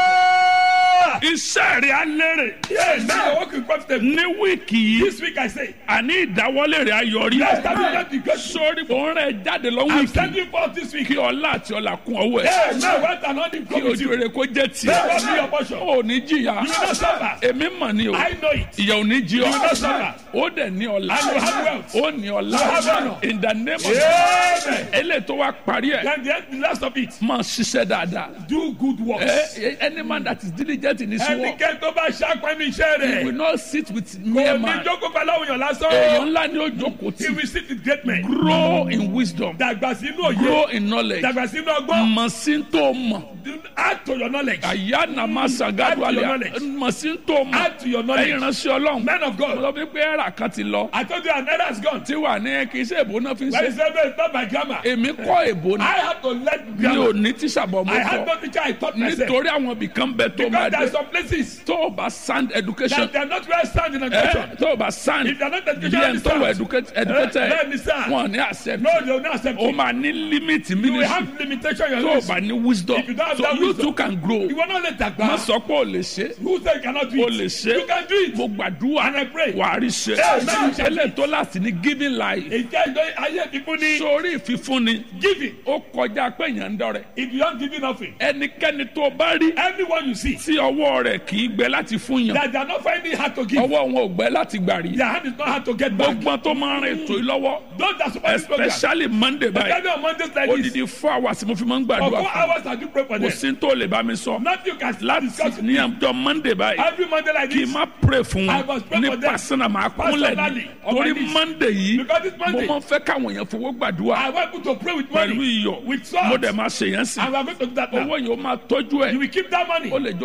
[SPEAKER 1] iṣẹ́ rẹ̀ á lérè
[SPEAKER 2] Yes, now walk with confidence.
[SPEAKER 1] ní wíìkì yìí
[SPEAKER 2] This week I say,
[SPEAKER 1] àní ìdáwọ́lé rẹ̀ ayọ̀rí
[SPEAKER 2] Yes, that is not the good.
[SPEAKER 1] sórí òun rẹ̀ jáde lọ
[SPEAKER 2] I'm
[SPEAKER 1] wíìkì
[SPEAKER 2] standing for this week.
[SPEAKER 1] kí ọlá àti ọlà kún ọwọ́ ẹ̀
[SPEAKER 2] Yes, now what an only
[SPEAKER 1] kí
[SPEAKER 2] come with
[SPEAKER 1] ojú
[SPEAKER 2] you.
[SPEAKER 1] rere kó jẹ́ tiẹ̀
[SPEAKER 2] Never be your portion.
[SPEAKER 1] ó ní jìyà
[SPEAKER 2] You will not suffer.
[SPEAKER 1] èmi mọ̀ ni o
[SPEAKER 2] I know it.
[SPEAKER 1] ìyà ò ní jí ọ
[SPEAKER 2] You will not suffer.
[SPEAKER 1] ó dẹ̀ ní ọlá
[SPEAKER 2] And you have wealth.
[SPEAKER 1] ó ní ọlá
[SPEAKER 2] You have honor.
[SPEAKER 1] in the name of
[SPEAKER 2] Amen.
[SPEAKER 1] eléyìí tó wá parí ẹ̀
[SPEAKER 2] Then the, end- the last of it,
[SPEAKER 1] máa ṣiṣẹ́ dáadáa
[SPEAKER 2] do good works.
[SPEAKER 1] Eh, any man that is diligent in his work
[SPEAKER 2] Ẹnikẹ́ni tó bá ṣàpẹ́ ní iṣẹ́
[SPEAKER 1] will
[SPEAKER 2] rẹ̀,
[SPEAKER 1] not sit with
[SPEAKER 2] kò
[SPEAKER 1] mere
[SPEAKER 2] ní
[SPEAKER 1] man
[SPEAKER 2] jókòó pẹ̀lú àwọn èèyàn lásán.
[SPEAKER 1] èèyàn ńlá ni ó jókòó
[SPEAKER 2] He
[SPEAKER 1] tí
[SPEAKER 2] will sit with great men.
[SPEAKER 1] grow in wisdom
[SPEAKER 2] Dàgbà sínú òye.
[SPEAKER 1] grow in knowledge
[SPEAKER 2] Dàgbà sínú ọgbọ́n.
[SPEAKER 1] mọ̀ sí tó mọ̀
[SPEAKER 2] Do- Add to your knowledge.
[SPEAKER 1] àyà nàmá sàgádù
[SPEAKER 2] Add to your
[SPEAKER 1] àlẹ́
[SPEAKER 2] knowledge.
[SPEAKER 1] mọ̀ sí tó mọ̀
[SPEAKER 2] Add to your
[SPEAKER 1] ẹ̀yin
[SPEAKER 2] knowledge.
[SPEAKER 1] ránṣẹ́ ọlọ́run
[SPEAKER 2] Men of
[SPEAKER 1] mo
[SPEAKER 2] God.
[SPEAKER 1] lọ bí pé ẹ̀rà kan ti lọ
[SPEAKER 2] I told you an error has gone.
[SPEAKER 1] tí wà ní kì í ṣe èbó náà fi ń
[SPEAKER 2] When he
[SPEAKER 1] ṣe
[SPEAKER 2] said no, it's not my grammar.
[SPEAKER 1] èmi kọ́ èbó ni
[SPEAKER 2] I had to let
[SPEAKER 1] mi
[SPEAKER 2] grammar.
[SPEAKER 1] ò ní tíṣàbọ̀ mo
[SPEAKER 2] I had
[SPEAKER 1] kọ́
[SPEAKER 2] no teacher. I taught myself.
[SPEAKER 1] nítorí àwọn ibìkan bẹ tó máa
[SPEAKER 2] Because there are
[SPEAKER 1] dé
[SPEAKER 2] some places
[SPEAKER 1] tó o bá sound education
[SPEAKER 2] that they are not well sound in
[SPEAKER 1] ẹ
[SPEAKER 2] education.
[SPEAKER 1] tó o bá sound
[SPEAKER 2] If they are not
[SPEAKER 1] bí
[SPEAKER 2] educated,
[SPEAKER 1] ẹ̀ ń tó wọ educated
[SPEAKER 2] Eh, bẹ́ẹ̀ ni sir.
[SPEAKER 1] wọn ní accept
[SPEAKER 2] No, they will not accept
[SPEAKER 1] o
[SPEAKER 2] it.
[SPEAKER 1] máa ní limit
[SPEAKER 2] You will
[SPEAKER 1] ministry
[SPEAKER 2] have limitation in
[SPEAKER 1] tó
[SPEAKER 2] your
[SPEAKER 1] o bá
[SPEAKER 2] life.
[SPEAKER 1] ní wisdom
[SPEAKER 2] If you don't have
[SPEAKER 1] so
[SPEAKER 2] that
[SPEAKER 1] you
[SPEAKER 2] wisdom,
[SPEAKER 1] too can grow
[SPEAKER 2] You will not let that
[SPEAKER 1] má
[SPEAKER 2] go.
[SPEAKER 1] sọ pé o lè ṣe
[SPEAKER 2] Who said you cannot do
[SPEAKER 1] o
[SPEAKER 2] it?
[SPEAKER 1] lè ṣe
[SPEAKER 2] You can do it.
[SPEAKER 1] mo gbàdúrà
[SPEAKER 2] And I pray.
[SPEAKER 1] wà á rí ṣe
[SPEAKER 2] Amen.
[SPEAKER 1] ẹlẹ́ tó láti ní giving life
[SPEAKER 2] Ìjẹ́ ìjọ ayé fífún ní
[SPEAKER 1] sórí ìfífúnni
[SPEAKER 2] giving.
[SPEAKER 1] ó kọjá pé èèyàn ń dọrẹ
[SPEAKER 2] If you don't give nothing,
[SPEAKER 1] ẹnikẹ́ni tó bá rí
[SPEAKER 2] anyone you see
[SPEAKER 1] tí ọwọ́ rẹ̀ kì í gbẹ láti fún yàn
[SPEAKER 2] that they are not finding it hard to give,
[SPEAKER 1] ọwọ́ wọn ò gbẹ láti gbà rí
[SPEAKER 2] their hand is not hard to get back.
[SPEAKER 1] gbogbo tó máa ń rìn ètò yìí lọ́wọ́
[SPEAKER 2] Those that support this program,
[SPEAKER 1] especially monday báyìí
[SPEAKER 2] especially on Mondays like this,
[SPEAKER 1] odidi four hours mo fi máa ń
[SPEAKER 2] for
[SPEAKER 1] gbàdúrà
[SPEAKER 2] four
[SPEAKER 1] fún
[SPEAKER 2] hours I do pray for
[SPEAKER 1] kò
[SPEAKER 2] them.
[SPEAKER 1] sí tó lè bá mi sọ
[SPEAKER 2] Nothing you can
[SPEAKER 1] láti
[SPEAKER 2] discuss
[SPEAKER 1] ní àjọ monday báyìí
[SPEAKER 2] every Monday like
[SPEAKER 1] kì í
[SPEAKER 2] this.
[SPEAKER 1] má pray fún
[SPEAKER 2] I
[SPEAKER 1] wọn
[SPEAKER 2] must pray
[SPEAKER 1] ní
[SPEAKER 2] for them.
[SPEAKER 1] pàṣẹnà máa kúnlẹ̀ ní
[SPEAKER 2] Personally, on my
[SPEAKER 1] torí
[SPEAKER 2] knees.
[SPEAKER 1] monday yìí
[SPEAKER 2] Because this
[SPEAKER 1] mo
[SPEAKER 2] Monday,
[SPEAKER 1] máa ń fẹ́ káwọn èèyàn fowó gbàdúrà
[SPEAKER 2] I want you to pray with
[SPEAKER 1] pẹ̀lú
[SPEAKER 2] money,
[SPEAKER 1] iyọ̀
[SPEAKER 2] with salt,
[SPEAKER 1] mo dẹ̀ máa ṣe yẹn sí
[SPEAKER 2] and we are going to do that now.
[SPEAKER 1] owó yìí ó máa tọ́jú
[SPEAKER 2] You
[SPEAKER 1] ẹ̀
[SPEAKER 2] will keep that money.
[SPEAKER 1] ó lè jọ di weekend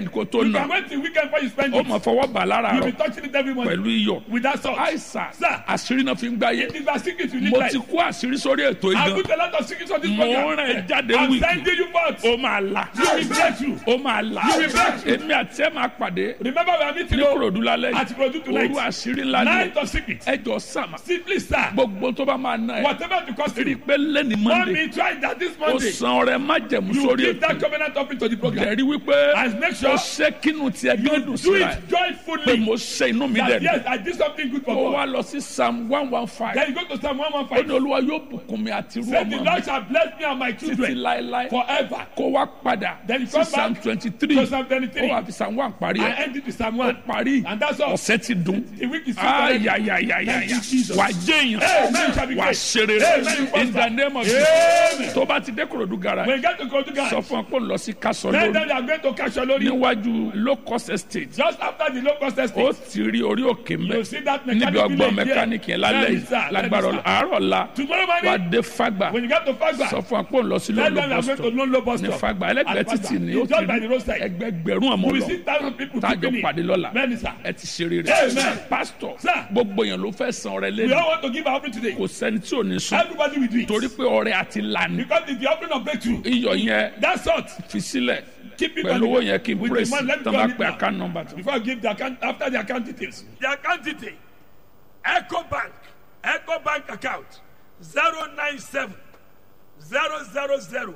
[SPEAKER 1] weekend kó tó
[SPEAKER 2] You
[SPEAKER 1] nà
[SPEAKER 2] can wait till weekend before you spend
[SPEAKER 1] ó
[SPEAKER 2] it.
[SPEAKER 1] mọ̀ fọwọ́ bà lára
[SPEAKER 2] You'll be
[SPEAKER 1] rọ
[SPEAKER 2] touching it every morning.
[SPEAKER 1] pẹ̀lú iyọ̀
[SPEAKER 2] With that salt.
[SPEAKER 1] àìsàn
[SPEAKER 2] Sir.
[SPEAKER 1] àṣírí náà fi ń gbáyé
[SPEAKER 2] It is a secret you live
[SPEAKER 1] mo
[SPEAKER 2] life.
[SPEAKER 1] ti kó àṣírí sórí ètò
[SPEAKER 2] I
[SPEAKER 1] ìdán
[SPEAKER 2] put a lot of secrets on this
[SPEAKER 1] mo
[SPEAKER 2] program.
[SPEAKER 1] rán ẹ jáde
[SPEAKER 2] I'm
[SPEAKER 1] wíìkì
[SPEAKER 2] sending you forth.
[SPEAKER 1] ó máa là
[SPEAKER 2] You will break through.
[SPEAKER 1] ó máa là
[SPEAKER 2] You will break through.
[SPEAKER 1] èmi àti ẹ máa pàdé
[SPEAKER 2] Remember we are meeting
[SPEAKER 1] ní
[SPEAKER 2] you
[SPEAKER 1] kòròdú lálẹ́
[SPEAKER 2] at Ikorodu tonight.
[SPEAKER 1] òru àṣírí ńlá ni
[SPEAKER 2] Night of secrets.
[SPEAKER 1] ẹjọ sàmà
[SPEAKER 2] Simply, sir.
[SPEAKER 1] gbogbo tó bá máa ná ẹ
[SPEAKER 2] Whatever the cost
[SPEAKER 1] rí i
[SPEAKER 2] you.
[SPEAKER 1] pé lẹ́ni
[SPEAKER 2] Want
[SPEAKER 1] monday
[SPEAKER 2] me try that this
[SPEAKER 1] ó
[SPEAKER 2] Monday.
[SPEAKER 1] san ọrẹ májẹ̀mú
[SPEAKER 2] You
[SPEAKER 1] sórí
[SPEAKER 2] give that
[SPEAKER 1] ètò
[SPEAKER 2] covenant offering to the program.
[SPEAKER 1] ẹ̀rí wípé
[SPEAKER 2] And make
[SPEAKER 1] ó
[SPEAKER 2] sure
[SPEAKER 1] ṣe kínú tiẹ̀
[SPEAKER 2] you
[SPEAKER 1] gbẹ́dùn
[SPEAKER 2] do
[SPEAKER 1] síra ẹ̀
[SPEAKER 2] it
[SPEAKER 1] pé
[SPEAKER 2] joyfully.
[SPEAKER 1] mo ṣe inú mi
[SPEAKER 2] That
[SPEAKER 1] dẹ̀
[SPEAKER 2] yes,
[SPEAKER 1] dùn
[SPEAKER 2] I did something good for
[SPEAKER 1] ó wá
[SPEAKER 2] God.
[SPEAKER 1] lọ sí psalm one one five
[SPEAKER 2] Then you go to Psalm
[SPEAKER 1] ó ní
[SPEAKER 2] 115.
[SPEAKER 1] olúwa yóò bùkún mi àti irú
[SPEAKER 2] Say the
[SPEAKER 1] ọmọ mi
[SPEAKER 2] Lord shall bless me and my
[SPEAKER 1] títí
[SPEAKER 2] children
[SPEAKER 1] láéláé
[SPEAKER 2] forever.
[SPEAKER 1] kó wá padà
[SPEAKER 2] Then you
[SPEAKER 1] sí
[SPEAKER 2] come
[SPEAKER 1] psalm
[SPEAKER 2] back
[SPEAKER 1] twenty three
[SPEAKER 2] to Psalm
[SPEAKER 1] ó
[SPEAKER 2] 23.
[SPEAKER 1] wà fi psalm one parí
[SPEAKER 2] I
[SPEAKER 1] ẹ̀
[SPEAKER 2] end it with Psalm
[SPEAKER 1] ó
[SPEAKER 2] 1.
[SPEAKER 1] parí
[SPEAKER 2] And that's all.
[SPEAKER 1] ọ̀sẹ̀ ti dùn
[SPEAKER 2] The week is finished. Thank
[SPEAKER 1] ayayayaya
[SPEAKER 2] you, Jesus.
[SPEAKER 1] wà jẹ́yàn
[SPEAKER 2] Amen. Shall be
[SPEAKER 1] wà
[SPEAKER 2] great.
[SPEAKER 1] ṣeré
[SPEAKER 2] Amen.
[SPEAKER 1] in the name of
[SPEAKER 2] Amen.
[SPEAKER 1] Jesus tó bá ti dé korodu gara
[SPEAKER 2] When you get to Kodu
[SPEAKER 1] sọ
[SPEAKER 2] guys,
[SPEAKER 1] fún ọ pé ó lọ sí kásán
[SPEAKER 2] then
[SPEAKER 1] lórí
[SPEAKER 2] they are going to catch your lorry.
[SPEAKER 1] níwájú low cost estate
[SPEAKER 2] Just after the low cost
[SPEAKER 1] ó
[SPEAKER 2] estate,
[SPEAKER 1] ti rí orí òkè mbẹ
[SPEAKER 2] you see that
[SPEAKER 1] níbi
[SPEAKER 2] mechanic
[SPEAKER 1] ọgbọ́n
[SPEAKER 2] village there.
[SPEAKER 1] mẹkáníìkì yẹn lálẹ́
[SPEAKER 2] Let me
[SPEAKER 1] yìí
[SPEAKER 2] start, let me
[SPEAKER 1] lágbára
[SPEAKER 2] start.
[SPEAKER 1] àárọ̀ la
[SPEAKER 2] Tomorrow
[SPEAKER 1] wà
[SPEAKER 2] morning,
[SPEAKER 1] dé fagba
[SPEAKER 2] when you get to Fagba,
[SPEAKER 1] sọ fún ọ pé ó lọ sí
[SPEAKER 2] tell
[SPEAKER 1] lọ́lọ́
[SPEAKER 2] them you are going to
[SPEAKER 1] bọ́sítọ̀
[SPEAKER 2] Lolo bus
[SPEAKER 1] ní
[SPEAKER 2] stop.
[SPEAKER 1] fagba ẹlẹ́gbẹ̀ẹ́
[SPEAKER 2] At
[SPEAKER 1] títì ní ó
[SPEAKER 2] It's
[SPEAKER 1] ti
[SPEAKER 2] just by the
[SPEAKER 1] rí
[SPEAKER 2] roadside.
[SPEAKER 1] ẹgbẹgbẹ̀rún àmọ́
[SPEAKER 2] You will
[SPEAKER 1] lọ
[SPEAKER 2] see thousand people
[SPEAKER 1] tájọ
[SPEAKER 2] keeping
[SPEAKER 1] pàdé
[SPEAKER 2] it.
[SPEAKER 1] lọ́la
[SPEAKER 2] Many, sir.
[SPEAKER 1] ẹ ti ṣe rere
[SPEAKER 2] Amen.
[SPEAKER 1] pásítọ̀
[SPEAKER 2] Sir.
[SPEAKER 1] gbogbo èèyàn ló fẹ́ san ọrẹ
[SPEAKER 2] We
[SPEAKER 1] lẹ́nu
[SPEAKER 2] all want to give our offering today.
[SPEAKER 1] kò sẹ́ni tí ò ní sùn
[SPEAKER 2] Everybody will do it.
[SPEAKER 1] torí pé ọrẹ àti lànà
[SPEAKER 2] Because it's the offering of breakthrough.
[SPEAKER 1] iyọ̀ yẹn
[SPEAKER 2] That sort.
[SPEAKER 1] fi sílẹ̀
[SPEAKER 2] Keep it
[SPEAKER 1] pẹ̀lú
[SPEAKER 2] on
[SPEAKER 1] owó
[SPEAKER 2] the-
[SPEAKER 1] yẹn kí n
[SPEAKER 2] with the
[SPEAKER 1] praise
[SPEAKER 2] money. Let me
[SPEAKER 1] tán
[SPEAKER 2] go
[SPEAKER 1] bá
[SPEAKER 2] on it
[SPEAKER 1] pe
[SPEAKER 2] now.
[SPEAKER 1] account number tó.
[SPEAKER 2] Before I give the account, after the account details. The account detail. Echo Bank. Echo Bank account. 097 000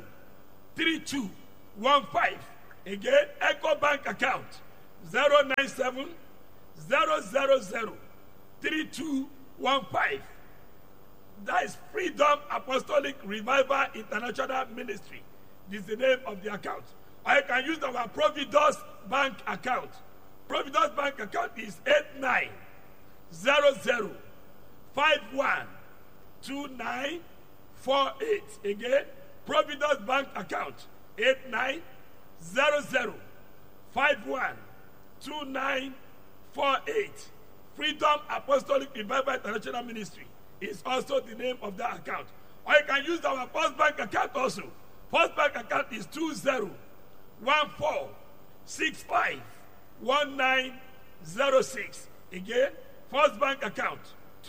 [SPEAKER 2] 3215. Again, Echo Bank account. 097 000 3215. That is Freedom Apostolic Revival International Ministry. This is the name of the account. Or you can use our Providus Bank account. Providus Bank account is 8900512948. Again, Providus Bank account 8900512948. Freedom Apostolic Revival International Ministry is also the name of that account. Or you can use our First Bank account also. First Bank account is 2014651906. Again, First Bank account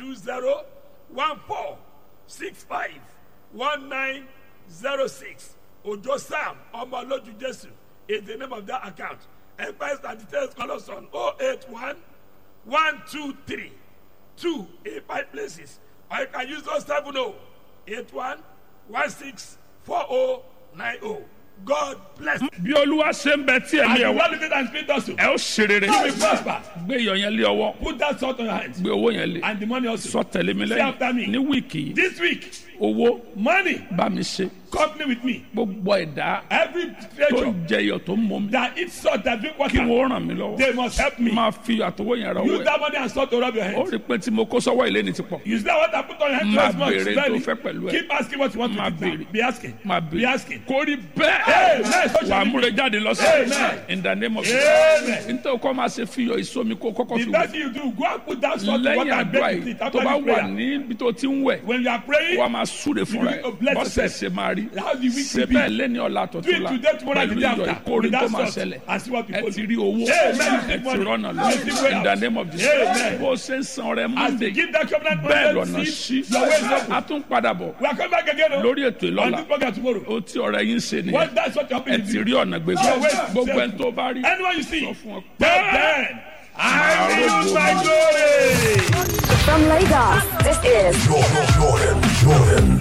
[SPEAKER 2] 2014651906. Ojo Sam Omoloju Jesu is the name of that account. Empires and details call us on 081 one two three two in five places or you can use those seven oh eight one one six four oh nine oh god bless you.
[SPEAKER 1] bí olúwa ṣe ń bẹ tí
[SPEAKER 2] and
[SPEAKER 1] ẹ̀mí
[SPEAKER 2] the
[SPEAKER 1] ẹ̀ wá
[SPEAKER 2] one living and spirit also
[SPEAKER 1] ẹ ó ṣe rere
[SPEAKER 2] you will prosper
[SPEAKER 1] gbé iyọ̀ yẹn lé ọwọ́
[SPEAKER 2] put that salt on your hands
[SPEAKER 1] gbé owó yẹn lé
[SPEAKER 2] and the money also
[SPEAKER 1] sọ tẹ̀lé mi
[SPEAKER 2] Say after me.
[SPEAKER 1] lẹ́yìn ní wíìkì yìí
[SPEAKER 2] this week
[SPEAKER 1] owó
[SPEAKER 2] money
[SPEAKER 1] bá mi ṣe
[SPEAKER 2] company with me
[SPEAKER 1] gbogbo ẹ̀dá
[SPEAKER 2] every
[SPEAKER 1] tó
[SPEAKER 2] creature
[SPEAKER 1] ń jẹ iyọ̀ tó ń mọ mi
[SPEAKER 2] that eat salt that drink
[SPEAKER 1] kí
[SPEAKER 2] water
[SPEAKER 1] wọ́n ràn mí lọ́wọ́
[SPEAKER 2] they must help me
[SPEAKER 1] máa fi àtọwọ́ yẹn ra owó
[SPEAKER 2] use
[SPEAKER 1] ẹ̀
[SPEAKER 2] that money and salt to rub your
[SPEAKER 1] ó
[SPEAKER 2] hands
[SPEAKER 1] rí i pé tí mo kó sọ́wọ́ ilé ni ti pọ̀
[SPEAKER 2] use that water put on your hands
[SPEAKER 1] Máa
[SPEAKER 2] once more
[SPEAKER 1] béèrè
[SPEAKER 2] slowly
[SPEAKER 1] tó fẹ́ pẹ̀lú ẹ̀.
[SPEAKER 2] keep asking what you want
[SPEAKER 1] Máa
[SPEAKER 2] to do
[SPEAKER 1] béèrè.
[SPEAKER 2] be asking
[SPEAKER 1] máa
[SPEAKER 2] be
[SPEAKER 1] bèrè
[SPEAKER 2] asking
[SPEAKER 1] kó rí
[SPEAKER 2] Amen.
[SPEAKER 1] bẹ́ẹ̀
[SPEAKER 2] So
[SPEAKER 1] wà á
[SPEAKER 2] shall it
[SPEAKER 1] múre
[SPEAKER 2] be.
[SPEAKER 1] jáde lọ́sẹ̀
[SPEAKER 2] Amen.
[SPEAKER 1] in the name of
[SPEAKER 2] Amen.
[SPEAKER 1] nítorí kọ́ máa ṣe fi iyọ̀ ìsomi kó kọ́kọ́
[SPEAKER 2] The
[SPEAKER 1] fi
[SPEAKER 2] best
[SPEAKER 1] wẹ̀
[SPEAKER 2] thing you do, go and put that salt in
[SPEAKER 1] lẹ́yìn
[SPEAKER 2] water and
[SPEAKER 1] àdúrà
[SPEAKER 2] bake with
[SPEAKER 1] yìí
[SPEAKER 2] it
[SPEAKER 1] tó
[SPEAKER 2] after
[SPEAKER 1] bá
[SPEAKER 2] this
[SPEAKER 1] wà
[SPEAKER 2] prayer.
[SPEAKER 1] níbi tó ti ń wẹ̀
[SPEAKER 2] When you are praying,
[SPEAKER 1] wà á máa súre fúnra ẹ̀
[SPEAKER 2] You will bless
[SPEAKER 1] bọ́sẹ̀
[SPEAKER 2] yourself.
[SPEAKER 1] ṣe máa rí
[SPEAKER 2] How the week
[SPEAKER 1] ṣe
[SPEAKER 2] will be.
[SPEAKER 1] bẹ́ẹ̀ lẹ́ni ọ̀la
[SPEAKER 2] do
[SPEAKER 1] tọ̀tún
[SPEAKER 2] it
[SPEAKER 1] la
[SPEAKER 2] today, tomorrow, and
[SPEAKER 1] pẹ̀lú
[SPEAKER 2] the day
[SPEAKER 1] iyọ̀
[SPEAKER 2] after.
[SPEAKER 1] ìkórè
[SPEAKER 2] With
[SPEAKER 1] tó
[SPEAKER 2] that
[SPEAKER 1] máa
[SPEAKER 2] salt,
[SPEAKER 1] ṣẹlẹ̀
[SPEAKER 2] and see what
[SPEAKER 1] ẹ
[SPEAKER 2] people
[SPEAKER 1] ti
[SPEAKER 2] do.
[SPEAKER 1] rí owó
[SPEAKER 2] Amen.
[SPEAKER 1] ẹ ti rọ́nà lọ
[SPEAKER 2] Amen.
[SPEAKER 1] in the name of Jesus
[SPEAKER 2] Amen.
[SPEAKER 1] bó o ṣe ń san ọrẹ
[SPEAKER 2] As
[SPEAKER 1] monday
[SPEAKER 2] you give that covenant
[SPEAKER 1] bẹ́ẹ̀
[SPEAKER 2] money,
[SPEAKER 1] lọ́nà
[SPEAKER 2] see,
[SPEAKER 1] sí
[SPEAKER 2] your way is open.
[SPEAKER 1] a tún padà bọ̀
[SPEAKER 2] We are coming back again oh,
[SPEAKER 1] lórí ètò
[SPEAKER 2] on
[SPEAKER 1] ìlọ́la
[SPEAKER 2] this program tomorrow.
[SPEAKER 1] ó tí ọ̀rẹ́ yín ṣe nìyẹn
[SPEAKER 2] What that's what you're
[SPEAKER 1] ẹ
[SPEAKER 2] happening
[SPEAKER 1] ti
[SPEAKER 2] to
[SPEAKER 1] rí ọ̀nà gbégbá
[SPEAKER 2] Your way is
[SPEAKER 1] gbogbo
[SPEAKER 2] safe.
[SPEAKER 1] ẹni tó bá rí
[SPEAKER 2] Anyone you see,
[SPEAKER 1] sọ fún ọ
[SPEAKER 2] tell them, I will use my glory.
[SPEAKER 6] From Lagos, this is
[SPEAKER 7] Jordan, Jordan, Jordan.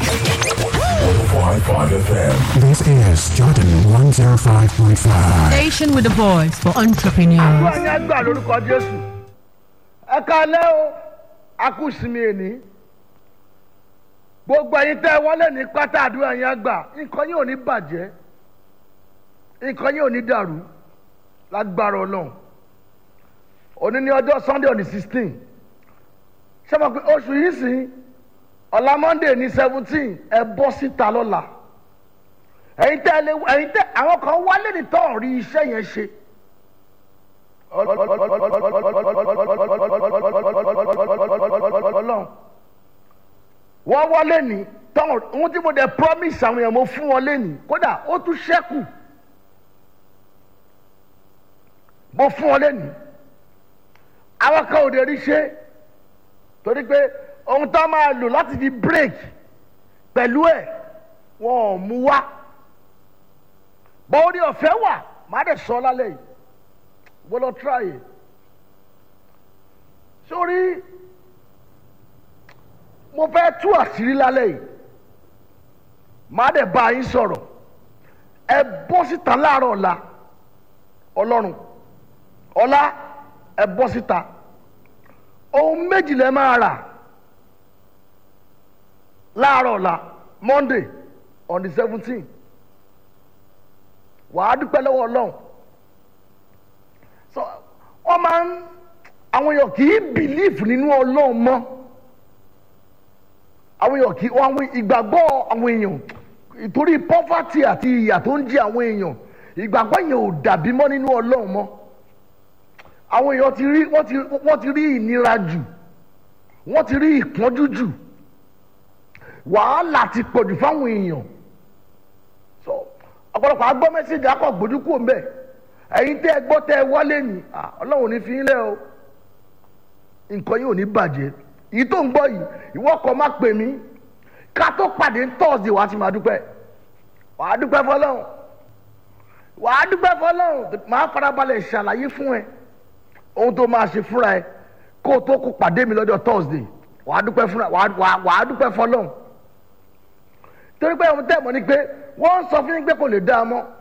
[SPEAKER 7] 105.5 FM.
[SPEAKER 8] This is Jordan 105.5.
[SPEAKER 9] Station with a voice for entrepreneurs.
[SPEAKER 10] àdúrà yẹn gbà lórúkọ jésù ẹ kalẹ́ o a kú sinmi èní gbogbo ẹyin tẹ́ ẹ wọlé ní pátá àdúrà yẹn gbà nǹkan yìí ò ní bàjẹ́ nǹkan yìí ò ní dàrú lágbára ọlọ́run òní ní ọjọ́ sunday on the sixteen ṣé mo pe oṣù yìí sìn ọ̀la monday ní seventeen ẹ bọ́ síta lọ́la ẹ̀yin tẹ́ ẹ lé ẹ̀yin tẹ́ àwọn kan wálé ní tọ́ rí iṣẹ́ yẹn ṣe ọlọ́run wọ́n wọlé ní tọ́ ohun tí mo dẹ̀ promise àwọn èèyàn mo fún wọn lẹ́nìí kódà ó tún ṣẹ́kù mo fún ọ lẹ́nu àwọn kan ò lè rí ṣe torí pé ohun tó máa lò láti fi break pẹ̀lú ẹ̀ wọn ò mú wá bọ́ọ̀dì ọ̀fẹ́ wà má dẹ̀ sọ lálẹ́ yìí wọ́n lọ tíráyè sórí mo fẹ́ tú àṣírí lálẹ́ yìí má dẹ̀ bá yín sọ̀rọ̀ ẹ bọ́ síta láàárọ̀ ọ̀la ọlọ́run ọ̀la ẹ bọ́ síta ohun méjì lẹ máa rà láàárọ̀ ọ̀la monday on the seventeen wàá dúpẹ́ lọ́wọ́ ọlọ́run so wọ́n máa ń àwọn èèyàn kì í bìlíìfù nínú ọlọ́run mọ́ àwọn èèyàn kì í wọ́n àwọn ìgbàgbọ́ àwọn èèyàn ìtorí pọ́fàtì àti ìyà tó ń jẹ àwọn èèyàn ìgbàgbọ́ yẹn ò dàbí mọ́ nínú ọlọ́run mọ́ àwọn èèyàn ti rí wọ́n ti wọ́n ti rí ìnira jù wọ́n ti rí ìpọ́njú jù wàhálà ti pọ̀jù fáwọn èèyàn so ọ̀pọ̀lọpọ̀ agbọ́ mẹ́sẹ̀gì akọ̀ gbójú kúrò ń bẹ̀ ẹ̀yin tẹ́ ẹ gbọ́ tẹ́ ẹ wálé ni ọlọ́run ò ní fi yín lẹ́ o nǹkan yìí ò ní bàjẹ́ èyí tó ń gbọ́ yìí ìwọ kọ́ má pè mí ká tó pàdé tọ́sídẹ̀ẹ́ wàá ti máa dúpẹ́ wàá dúpẹ́ fọlọ́run wàá dúpẹ́ fọlọ́run máa farabalẹ̀ ṣàlàyé fún ẹ ohun tó máa ṣe fúnra ẹ kó o tó kó pàdé mi lọ́jọ́ tọ́sídẹ̀ẹ́ wàá dúpẹ́ fúnra wàá dúpẹ́ fọlọ́run torí pé ohun tẹ́ mọ̀ ni pé wọ́n ń sọ fún yín pé kò lè dá a mọ́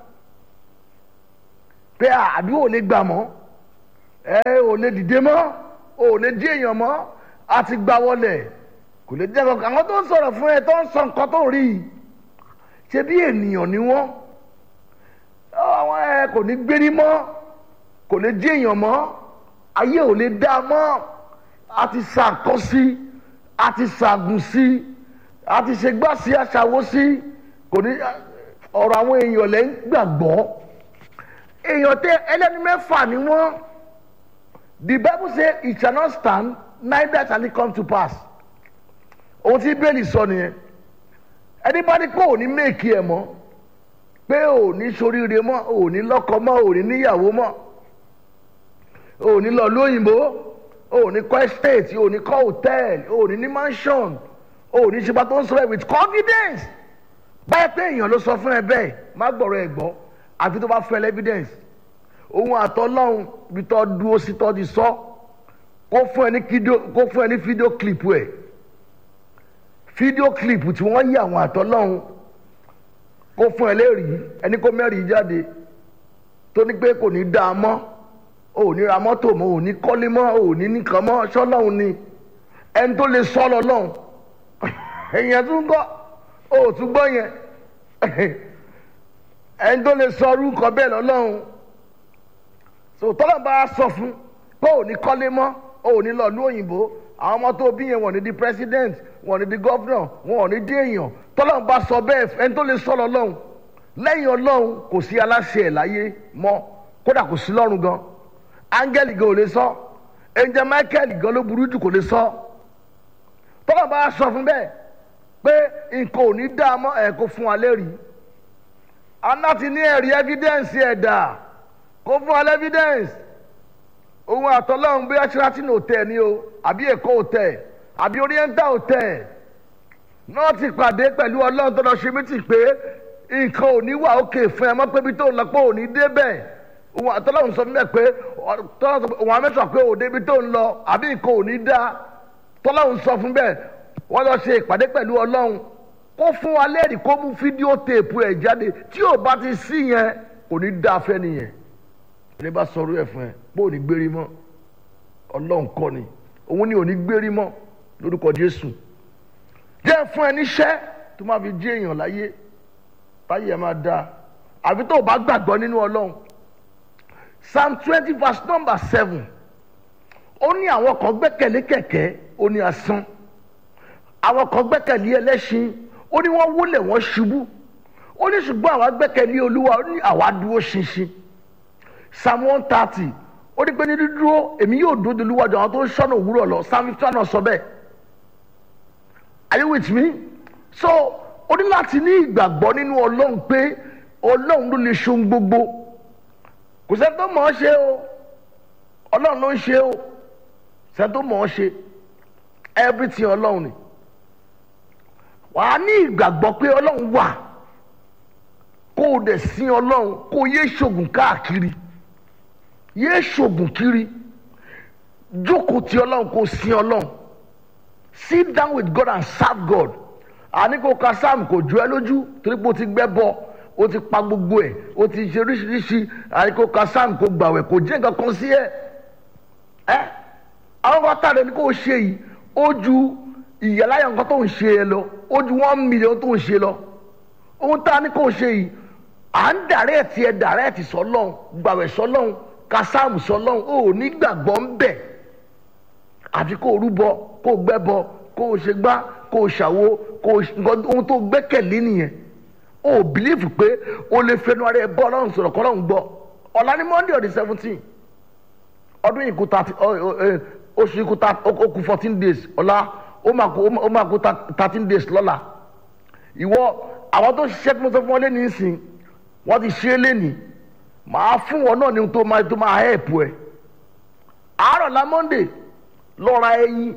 [SPEAKER 10] pé àdúrà ò lè gbà mọ́ ẹ ò lè dìde mọ́ ò lè dí èèyàn mọ́ a ti gbà wọlé kò lè jẹ́ kankan àwọn tó ń sọ̀rọ̀ fún ẹ tó ń sọ nǹkan tó rí i ṣe bí ènìyàn ni wọ́n àwọn ẹ kò ní gbérí mọ́ kò lè dí èèyàn mọ́ ayé ò lè dá a mọ́ a ti sàkọ́ sí a ti sàgùn sí a ti ṣe gbá sí aṣàwó sí kò ní ọ̀rọ̀ àwọn èèyàn lẹ́ ń gbàgbọ́ èèyàn tẹ ẹlẹ́ni mẹ́fà ni wọ́n the bible say it shall not stand neither shall it come to pass ohun tí bẹ́ẹ̀lì sọ nìyẹn ẹni bá ní pé òní méèkì ẹ̀ mọ́ pé òní soríire mọ́ òní lọ́kọ mọ́ òní níyàwó mọ́ òní lọ lóyìnbó òní kọ́ estate òní kọ́ hotel òní ní mansion òní ṣe bá tó ń sọ̀rọ̀ with confidence báyìí pé èèyàn ló sọ fún ẹ bẹ́ẹ̀ má gbọ́rọ̀ ẹ gbọ́ àfi tó bá fẹ́ evidence òun àtọ́lọ́hún ibi tó dúró sí tó ti sọ kó fún ẹ ní fídíò kó fún ẹ ní fídíò clip ẹ fídíò clip tí wọ́n yí àwọn àtọ́lọ́hún kó fún ẹ lérìí ẹni kó mẹ́rìí jáde tó ní pé kò ní dá a mọ́ ò ní ra mọ́tò mọ́ ò ní kọ́lé mọ́ ò ní nìkan mọ́ ṣọ́lọ́hún ni ẹni tó lè sọ́ lọ lọ́hún èèyàn tún gbọ́ ò tún gbọ́ yẹn ẹni tó lè sọ orúkọ bẹ́ẹ̀ lọ́lọ́run so tọ́lá bá a sọ fún pé ò ní kọ́lé mọ́ ò ní lọ lú òyìnbó àwọn ọmọ tó bí yẹn wọ́n ní di president wọ́n ní di governor wọ́n ní di èèyàn tọ́lá bá sọ bẹ́ẹ̀ ẹni tó lè sọ lọ́lọ́run lẹ́yìn ọlọ́run kò sí aláṣẹ ẹ̀ láyé mọ́ kódà kò sí lọ́run gan áńgẹ́lì gan ò lè sọ ẹnjẹ michael gan ló burú jù kò lè sọ tọ́lá bá a sọ fún bẹ́ẹ̀ pé nǹkan ò ní dá a mọ́ ẹ̀ kó fún wa lẹ́rìí aláti ní ẹ̀rí evidence ẹ̀dà kó fún wa evidence òun àtọ́lọ́hún bí ashratin hotel ni o àbí èkó hotel àbí oriental hotel náà ti pàdé pẹ̀lú ọlọ́run tó lọ ṣe mí tì pé nǹkan ò ní wà òkè fún ẹ mọ́ pé bí tó ń lọ pé ò ní débẹ̀ òun àtọ́lọ́hún sọ mímẹ́ pé òun àmẹ́sọ̀ pé ò débi tó ń lọ àbí nǹkan ò ní dá tọ́lọ́hún sọ fún bẹ́ẹ̀ wọ́n lọ ṣe ìpàdé pẹ̀lú ọlọ́run kó fún wa lẹ́rìí kó mú fídíò téèpù ẹ̀ jáde tí ò bá ti sí yẹn kò ní dá fẹ́ nìyẹn ní bá sọ̀rọ̀ ẹ̀ fún ẹ pé ò ní gbérí mọ́ ọlọ́run kọ́ ni òun ni ò ní gbérí mọ́ lórúkọ jésù jẹ́ fún ẹ níṣẹ́ tó máa fi jí èèyàn láyé táyé ẹ máa da àfi tó o bá gbàgbọ́ nínú ọlọ́run psalm twenty verse number seven ó ní àwọn kan gbẹ́kẹ̀lé kẹ̀kẹ́ ó ní asán àwọn kan gbẹ́kẹ̀lé ẹlẹ́ṣin ó ní wọ́n wólẹ̀ wọ́n ṣubú ó ní ṣùgbọ́n àwa gbẹ́kẹ̀lé olúwa ó ní àwa dúró ṣinṣin psalm one thirty ó ní pé ní dídúró èmi yóò dúró de olúwa jọ àwọn tó ń ṣọ́nà òwúrọ̀ lọ psalm fifty one sọ bẹ́ẹ̀ are you with me so ó ní láti ní ìgbàgbọ́ nínú ọlọ́run pé ọlọ́run ló lè ṣohun gbogbo kò sẹ́ni tó mọ̀ ọ́ ṣe o ọlọ́run ló ń ṣe o sẹ́ni tó mọ̀ ọ́ ṣe everything ọlọ́run ni wàá ní ìgbàgbọ́ pé ọlọ́run wà kó o dẹ̀ sin ọlọ́run kó o yé ṣògùn káàkiri yé ṣògùn kiri jókòó ti ọlọ́run kó o sin ọlọ́run sit down with God and serve God àní kó ka sam kò jó ẹ lójú torí pé o ti gbẹ́ bọ o ti pa gbogbo ẹ̀ o ti ṣe oríṣiríṣi àní kó ka sam kó gbàwẹ̀ kò jẹ́ nǹkan kan sí ẹ ẹ àwọn kan tàdé ní kó o ṣe yìí ó ju ìyàláyà nǹkan tó ń ṣe ẹ lọ ó ju one million tó ń ṣe lọ ohun tá a ní kó o ṣe yìí à ń dàrẹ́ẹ̀tì ẹ dàrẹ́ẹ̀tì sọlọ́hún gbàwẹ̀ sọlọ́hún ka sam sọlọ́hún ó ní gbàgbọ́ ń bẹ̀ àfi kó o rúbọ kó o gbẹ́bọ kó o ṣe gbá kó o ṣàwo kó o nǹkan ohun tó gbẹ́kẹ̀lé nìyẹn o ò bìlífù pé o lè fẹnu ara ẹ bọ́ ọlọ́run sọ̀rọ̀ kọ́ ọlọ́run gbọ́ ọ̀la ní monday ọ̀dẹ seventeen ọdún yìí kú thirty oṣù yìí kú ó kú fourteen days ọ̀la ó máa kú ó máa kú thirteen days lọ́la ìwọ àwọn tó ṣiṣẹ́ tí mo sọ fún wọn lẹ́nu ìsìn wọ́n ti ṣe é lẹ́nu màá fún wọn náà ní ohun tó máa tó máa help ẹ àárọ̀ la monday lọ́ra ẹyin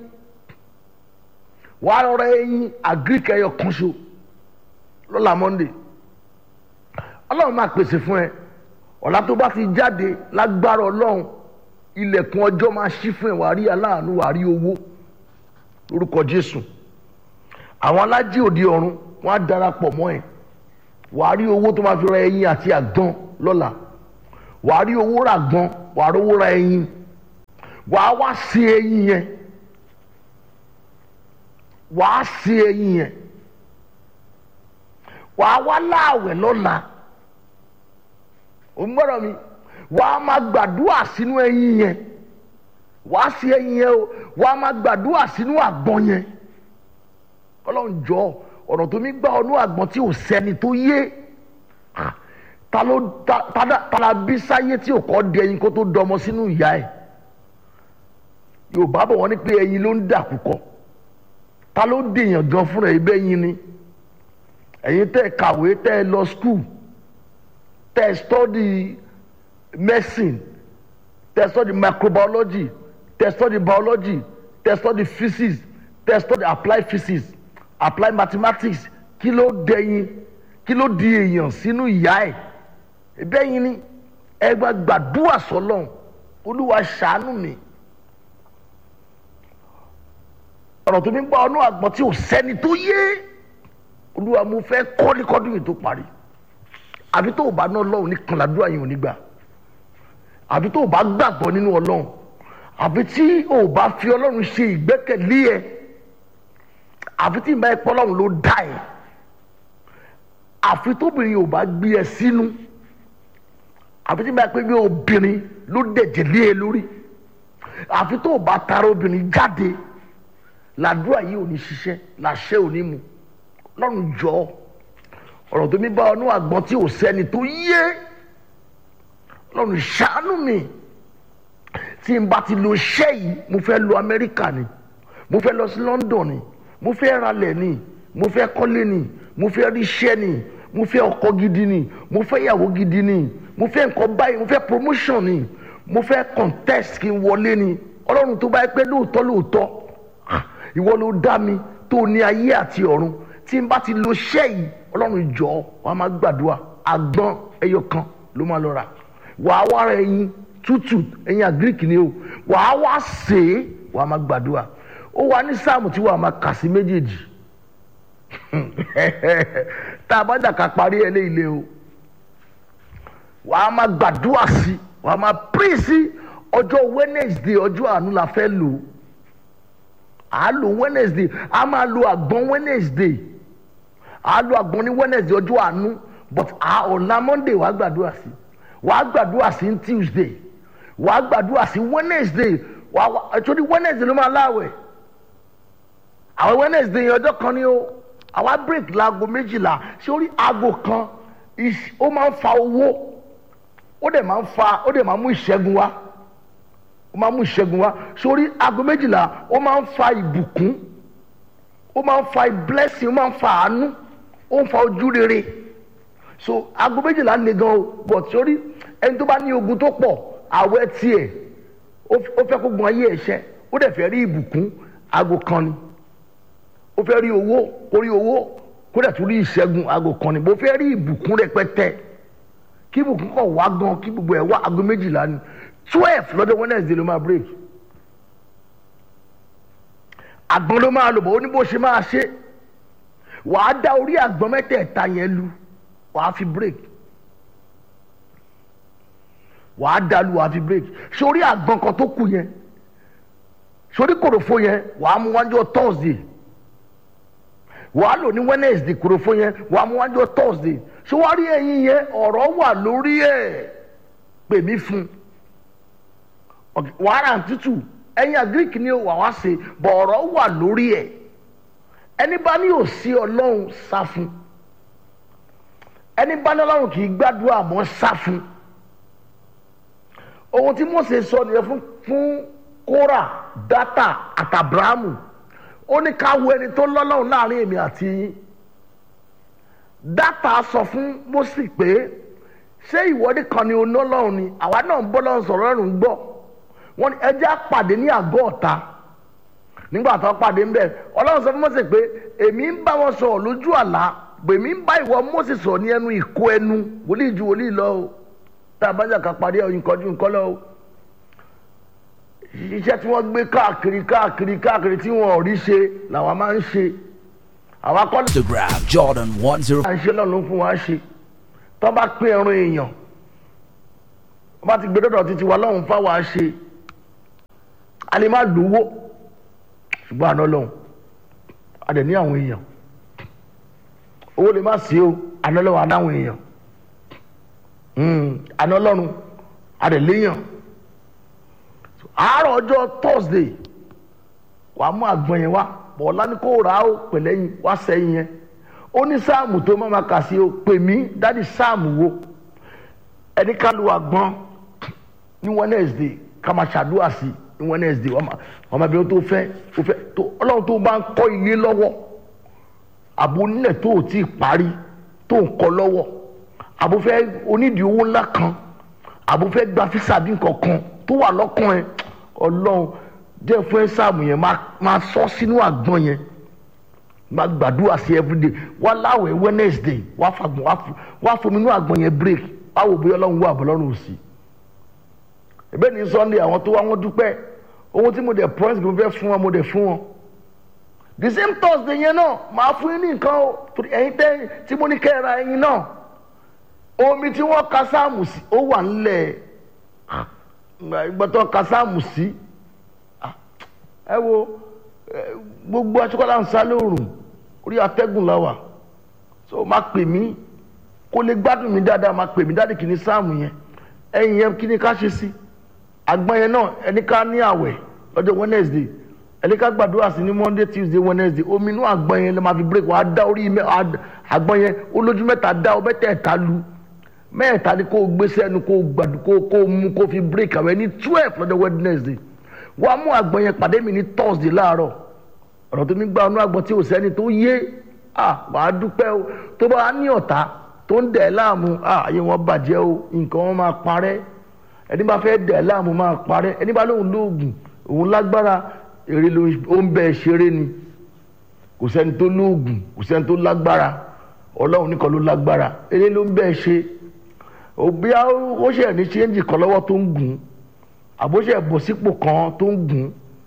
[SPEAKER 10] wàá lọ́ra ẹyin àgíríkì ẹyọ kan ṣo lọ́la monday ọlọ́run máa pèsè fún ẹ ọ̀la tó bá ti jáde lágbára ọlọ́run ilẹ̀kùn ọjọ́ máa ṣí fún ẹ wàá rí aláàánú wàá rí owó lórúkọ jésù àwọn alájí òde ọ̀run wọ́n á darapọ̀ mọ́ ẹ wàá rí owó tó máa fi ra ẹyin àti àgbọn lọ́la wàá rí owó ra àgbọn wàá rí owó ra ẹyin wàá wá sí ẹyin yẹn wàá sí ẹyin yẹn wàá wá láàwẹ̀ lọ́la ò ń gbọ́dọ̀ mi wàá máa gbàdúrà sínú ẹyin yẹn wàá sí ẹyin yẹn o wàá máa gbàdúrà sínú àgbọn yẹn ọlọ́run jọ ọ̀nà tó mi gbà ọ̀nù àgbọn tí ò sẹ́ni tó yé ta ló ta la bí sáyé tí ò kọ́ di ẹyin kó tó dọmọ sínú ìyá ẹ̀ yorùbá bọ̀ wọ́n ní pé ẹyin ló ń dàkú kọ́ ta ló dèèyàn gan fúnra ẹ̀ bẹ́ẹ̀ yin ni ẹ̀yin tẹ́ ẹ kàwé tẹ́ ẹ lọ skul tẹ́ ẹ study medicine tẹ́ ẹ study microbiology tẹ́ ẹ study biology tẹ́ ẹ study physics tẹ́ ẹ study applied physics applied mathematics kí ló dẹ̀yìn kí ló di èèyàn sínú ìyá ẹ̀ bẹ́ẹ̀ yin ni ẹ gba gbàdúrà sọlọ́n olúwa ṣàánú mi ọ̀rọ̀ tó mi gbọ́ ọ̀nà àgbọ̀n tí ò sẹ́ni tó yé olúwa mo fẹ́ kọ́lé kọ́dún yìí tó parí àbí tó o bá ná ọlọ́run ní kànládúrà yìí ò ní gbà àbí tó o bá gbàgbọ́ nínú ọlọ́run àbí tí o bá fi ọlọ́run ṣe ìgbẹ́kẹ̀lé ẹ àfi tí ìbá ẹ̀pọ̀ ọlọ́run ló dá ẹ àfi tóbìnrin ò bá gbé ẹ sínú àfi tí ìbá ẹ̀pọ̀ bí obìnrin ló dẹ̀jẹ̀ lé ẹ lórí àfi tó o bá tara obìnrin jáde làdúrà yìí ò ní ṣiṣẹ́ làṣẹ ò ní mu lọ́run jọ ọ̀rọ̀ tó mi bá ọnú àgbọn tí ò sẹ́ni tó yé lọ́run ṣàánú mi tí n bá ti lo iṣẹ́ yìí mo fẹ́ lọ Amẹ́ríkà ni mo fẹ́ lọ sí London ni mo fẹ́ ralẹ̀ ni mo fẹ́ kọ́lé ni mo fẹ́ ríṣẹ́ ni mo fẹ́ ọkọ gidi ni mo fẹ́ ìyàwó gidi ni mo fẹ́ nǹkan báyìí mo fẹ́ promotion ni mo fẹ́ contest kí n wọlé ni ọlọ́run tó bá yẹ pé lóòótọ́ lóòótọ́ ìwọ ló dá mi tó ní ayé àti ọ̀run tí n bá ti lo iṣẹ́ yìí ọlọ́run jọ wàá máa gbàdúrà àgbọn ẹyọ kan ló máa lọ rà wàá wá ra ẹyin tútù ẹyin àgíríkì ni o wàá wá sè é wàá máa gbàdúrà ó wà ní sáàmù tí wàá máa kà sí méjèèjì tá a bá dàka parí ẹ léyìí o wàá máa gbàdúrà sí wàá máa pín sí ọjọ́ Wednesday ọjọ́ àánú la fẹ́ lò ó à á lo wednesday a máa lo àgbọn wednesday à á lo àgbọn ní wednesday ọjọ́ àánú but à ọ̀la monday wàá gbàdúrà sí wàá gbàdúrà sí ní tuesday wàá gbàdúrà sí wednesday wàá wà torí wednesday ló máa láwẹ̀ àwọn wednesday yẹn ọjọ́ kan ni ó àwa break laago méjìlá sórí aago kan ó máa ń fa owó ó dẹ̀ máa ń fa ó dẹ̀ máa mú ìṣẹ́gun wá ó máa mú ìṣẹ́gun wá sórí aago méjìlá ó máa ń fa ìbùkún ó máa ń fa blessing ó máa ń fa àánú ó ń fa ojú rere so aago méjìlá le gan o but sórí ẹni tó bá ní ogun tó pọ̀ àwẹ̀ tiẹ̀ ó f- ó fẹ́ kó gun ayé ẹ̀ṣẹ́ ó dẹ̀ fẹ́ rí ìbùkún aago kan ni ó fẹ́ rí owó kó rí owó kó dẹ̀ tún rí ìṣẹ́gun aago kan ni bó fẹ́ rí ìbùkún rẹpẹtẹ kí ìbùkún kọ̀ wá gan kí gbogbo ẹ̀ wá aago méjìlá ni twelve lọ́dọ̀ wednesday ló máa break àgbọn ló máa lò bọ̀ ó ní bó ṣe máa ṣe wàá dá orí àgbọn mẹ́tẹ̀ẹ̀ta yẹn lu wàá fi break wàá dá lu wàá fi break sórí àgbọn kan tó kù yẹn sórí kòròfo yẹn wàá mú wájú thursday wàá lò ní wednesday kòròfo yẹn wàá mú wájú thursday ṣé wàá rí ẹyin yẹn ọ̀rọ̀ wà lórí ẹ̀ pè mí fún un wàhálà tútù ẹyin agric ni wà wá ṣe bọ̀ọ̀rọ̀ wà lórí ẹ̀ ẹni bá ní òsì ọlọ́run sá fún ẹni bá ní ọlọ́run kì í gbàdúrà mọ́ sá fún ohun tí mose sọ nìyẹn fún fún kóra dátà àtàbráàmù ó ní ká wo ẹni tó lọ́lọ́run láàrin èmi àti yín dátà sọ fún mose pé ṣé ìwọ́de kan ni onọ́lọ́run ni àwa náà ń bọ́ lọ́run sọ̀rọ̀ ọ̀run gbọ́ wọn ni ẹjẹ́ àpàdé ní àgọ́ ọ̀tá nígbà tó pàdé ńbẹ ọlọ́run sọ fún mọ́sẹ̀ pé èmi ń bá wọn sọ̀rọ̀ lójú àlá èmi ń bá ìwọ mọ́sẹ̀ sọ̀rọ̀ ní ẹnu ìkó ẹnu wòlíì ju wòlíì lọ o tá a bá jà ká parí ọyìn kọjú nǹkan lọ o iṣẹ́ tí wọ́n gbé káàkiri káàkiri káàkiri tí wọ́n ò rí ṣe làwọn máa ń ṣe àwa kọ́
[SPEAKER 11] Instagram Jordan one zero.
[SPEAKER 10] à ń ṣe lọ́nà fún wa ṣe tó bá pín ẹran èèyàn wọ́n bá ti gbé dọ́dọ̀ títí wa lọ́hùn fáwa ṣe a lè má lówó ṣùgbọ́n àná lọ́hùn a dẹ̀ ní àwọn èèyàn owó lè má sí o àná lọ́hùn adáwọn èèyàn àná lọ́run a dẹ̀ léèyàn àárọ̀ ọjọ́ thursday wàá mú àgbọn yẹn wá bọ̀ọ̀lá ní kó rà á ó pẹ̀lẹ́yìn wá sẹ́yìn yẹn ó ní sáàmù tó má máa kà sí o pè mí dádì sáàmù wo ẹni ká lu àgbọn ní wednesday ká máa ṣàdúrà sí ní wednesday wọ́n máa bí wọ́n tó fẹ́ tó fẹ́ tó ọlọ́run tó bá ń kọ́ ilé lọ́wọ́ àbò onílẹ̀ tó ò tí ì parí tó ń kọ́ lọ́wọ́ àbò fẹ́ onídìí owó ńlá kan àbò fẹ́ gba físà bí nǹkan kan tó wà lọ́kàn ẹ̀ ọlọ́run jẹ́ fún ẹ sáàmù yẹn máa sọ sínú àgbọn yẹn máa gbàdúrà sí everyday wá láwẹ̀ wednesday wá fagbọn wá fomi inú àgbọn yẹn break wá wò bóyá ọlọ́run wà àbọ̀lọ́run ò sí ẹ̀bẹ́ ní sunday àwọn tó wá wọn dúpẹ́ ohun tí mo dẹ̀ promise mo fẹ́ fún wọn mo dẹ̀ fún wọn the same thursday yẹn náà màá fún yín ní nǹkan o ẹ̀yin tẹ́ tí mo ní kẹ́ ẹ ra ẹyin náà omi tí wọ́n ka sáàmù sí ó wà nílẹ̀ ìgbàtọ̀ ka sáàmù sí ẹ wo gbogbo aṣọ́kọ́lá ń sá lóòrùn orí atẹ́gùn la wà so má pè mí kó lè gbádùn mi dáadáa má pè mí dáadé kìíní sáàmù yẹn ẹ̀yìn yẹn kí ni ká ṣe sí àgbọn yẹn náà ẹni ká ní àwẹ̀ lọ́jọ́ wednesday ẹni ká gbàdúrà sí ní monday tuesday wednesday omi inú àgbọn yẹn lè máa fi break wàá dá orí àgbọn yẹn ó lójú mẹ́ta dá ọ mẹ́tẹ̀ẹ̀ta lu mẹ́ẹ̀ta ni kó gbé sẹ́nu kó gbàdú kó kó mú kó fi break àwẹ̀ ní twelve lọ́jọ́ wednesday wàá mú àgbọn yẹn pàdé mi ní thursday láàárọ̀ ọ̀rọ̀ tó mi gba ọ̀nà àgbọn tí ò sẹ́ni tó yé à wàá dúpẹ́ o tó bá ní ọ̀tá tó ń dẹ̀ láàmú à ayé wọn bàjẹ́ o nǹkan wọn máa parẹ́ ẹni bá fẹ́ dẹ̀ láàmú máa parẹ́ ẹni bá lóun lóògùn òun lágbára èrè ló ń bẹ ṣeré ni kò sẹ́ni tó lóògùn kò sẹ́ni tó lágbára ọlọ́run nìkan ló lágbára èrè ló ń bẹ ṣe òbí ó ṣe ní ṣéǹjì kan lọ́wọ́ tó ń gùn àbóṣe bọ̀ sípò kan tó ń gùn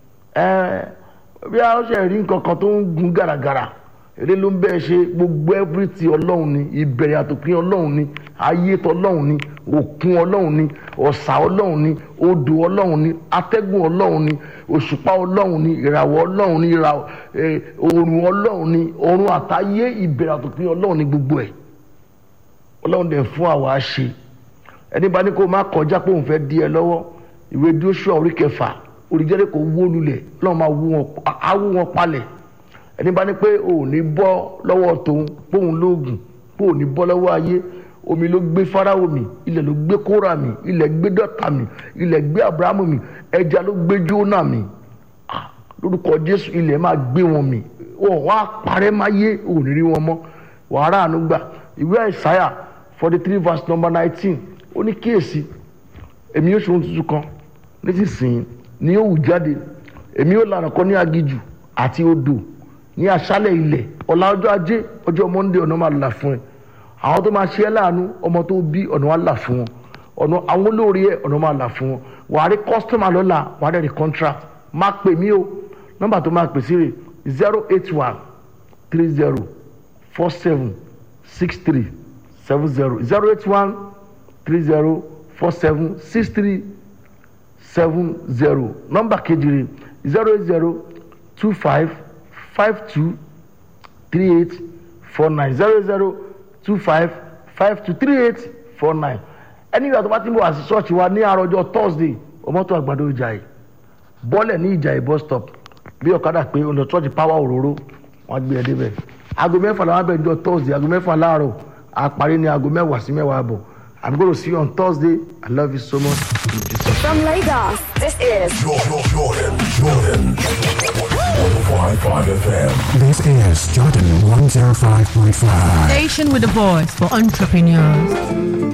[SPEAKER 10] bí a ṣe rí nǹkan kan tó ń gun gàràgàrà èrè ló ń bẹ́ẹ̀ ṣe gbogbo everything ọlọ́run ni ìbẹ̀rẹ̀ àtòpin ọlọ́run ni ayé tọlọ́run ni òkun ọlọ́run ni ọ̀sà ọlọ́run ni odò ọlọ́run ni atẹ́gùn ọlọ́run ni òṣùpá ọlọ́run ni ìràwọ̀ ọlọ́run ni òòrùn ọlọ́run ni ọ̀run àtayé ìbẹ̀rẹ̀ àtòpin ọlọ́run ni gbogbo ẹ̀ ọlọ́run dẹ̀ fún àwa ṣe ẹni bá ní kó má kọjá pé òun fẹ́ dí ẹ lọ́wọ́ ìwé Jóṣúà orí kẹfà oríjẹ́rẹ́ kò wó lulẹ̀ ọlọ́run máa wú wọn awú wọn palẹ̀ ẹni bá ní pé ò ní bọ́ lọ́wọ́ tòun póun lóògùn pé ò ní bọ́ lọ́wọ́ ayé omi ló gbé Fáráò mì ilẹ̀ ló gbé Kórà mì ilẹ̀ gbé Dọ́tà mì ilẹ̀ gbé Abrahamu mì ẹja ló gbé Jónà mì lórúkọ Jésù ilẹ̀ máa gbé wọn mì wọn wá parẹ́ máa yé ò ní rí wọn mọ́ wàhálà àánú gbà ìwé Àìsáyà forty three verse number nineteen ó ní kíyèsí èmi yóò ṣe ohun tuntun kan nísinsìnyí ni yóò wù jáde èmi yóò lànà kọ́ ní agijù àti odò ní aṣálẹ̀ ilẹ̀ ọ̀la ọjọ́ ajé ọjọ́ monde ọ̀nà máa là fún ẹ àwọn tó máa ṣe ẹ́ láàánú ọmọ tó bí ọ̀nà wa là fún wọn ọ̀nà àwọn olórí ẹ̀ ọ̀nà máa là fún wọn wàá rí kọ́sítọ́mà lọ́la wàá rẹ̀ rí contract máa pè mí o nọ́mbà tó máa pè sí rè zero eight one three zero four seven six three seven zero zero eight one three zero four seven six three seven zero nọ́mbà kejì rè zero eight zero two five five two three eight four nine zero zero two five five two three eight four nine ẹni ìgbà tó bá ti ń bọ̀ wá sí ṣọ́ọ̀ṣì wa ní àròjọ thursday ọmọọtò àgbàdo ìjàyè bọ́lẹ̀ ní ìjàyè bus stop bí ọ̀kadà pé ọ̀nà ṣọ́ọ̀ṣì power òróró wọn gbé ẹ débẹ̀ aago mẹ́fà làwọn abẹ́ ìjọ thursday aago mẹ́fà láàárọ̀ àparí ní aago mẹ́wàá sí mẹ́wàá àbọ̀ i'm gonna see you on thursday i love you so much.
[SPEAKER 6] From Lagos, this is
[SPEAKER 7] Jordan, Jordan, Jordan. 105.5 FM.
[SPEAKER 8] This is Jordan 105.5.
[SPEAKER 9] Station with a voice for entrepreneurs.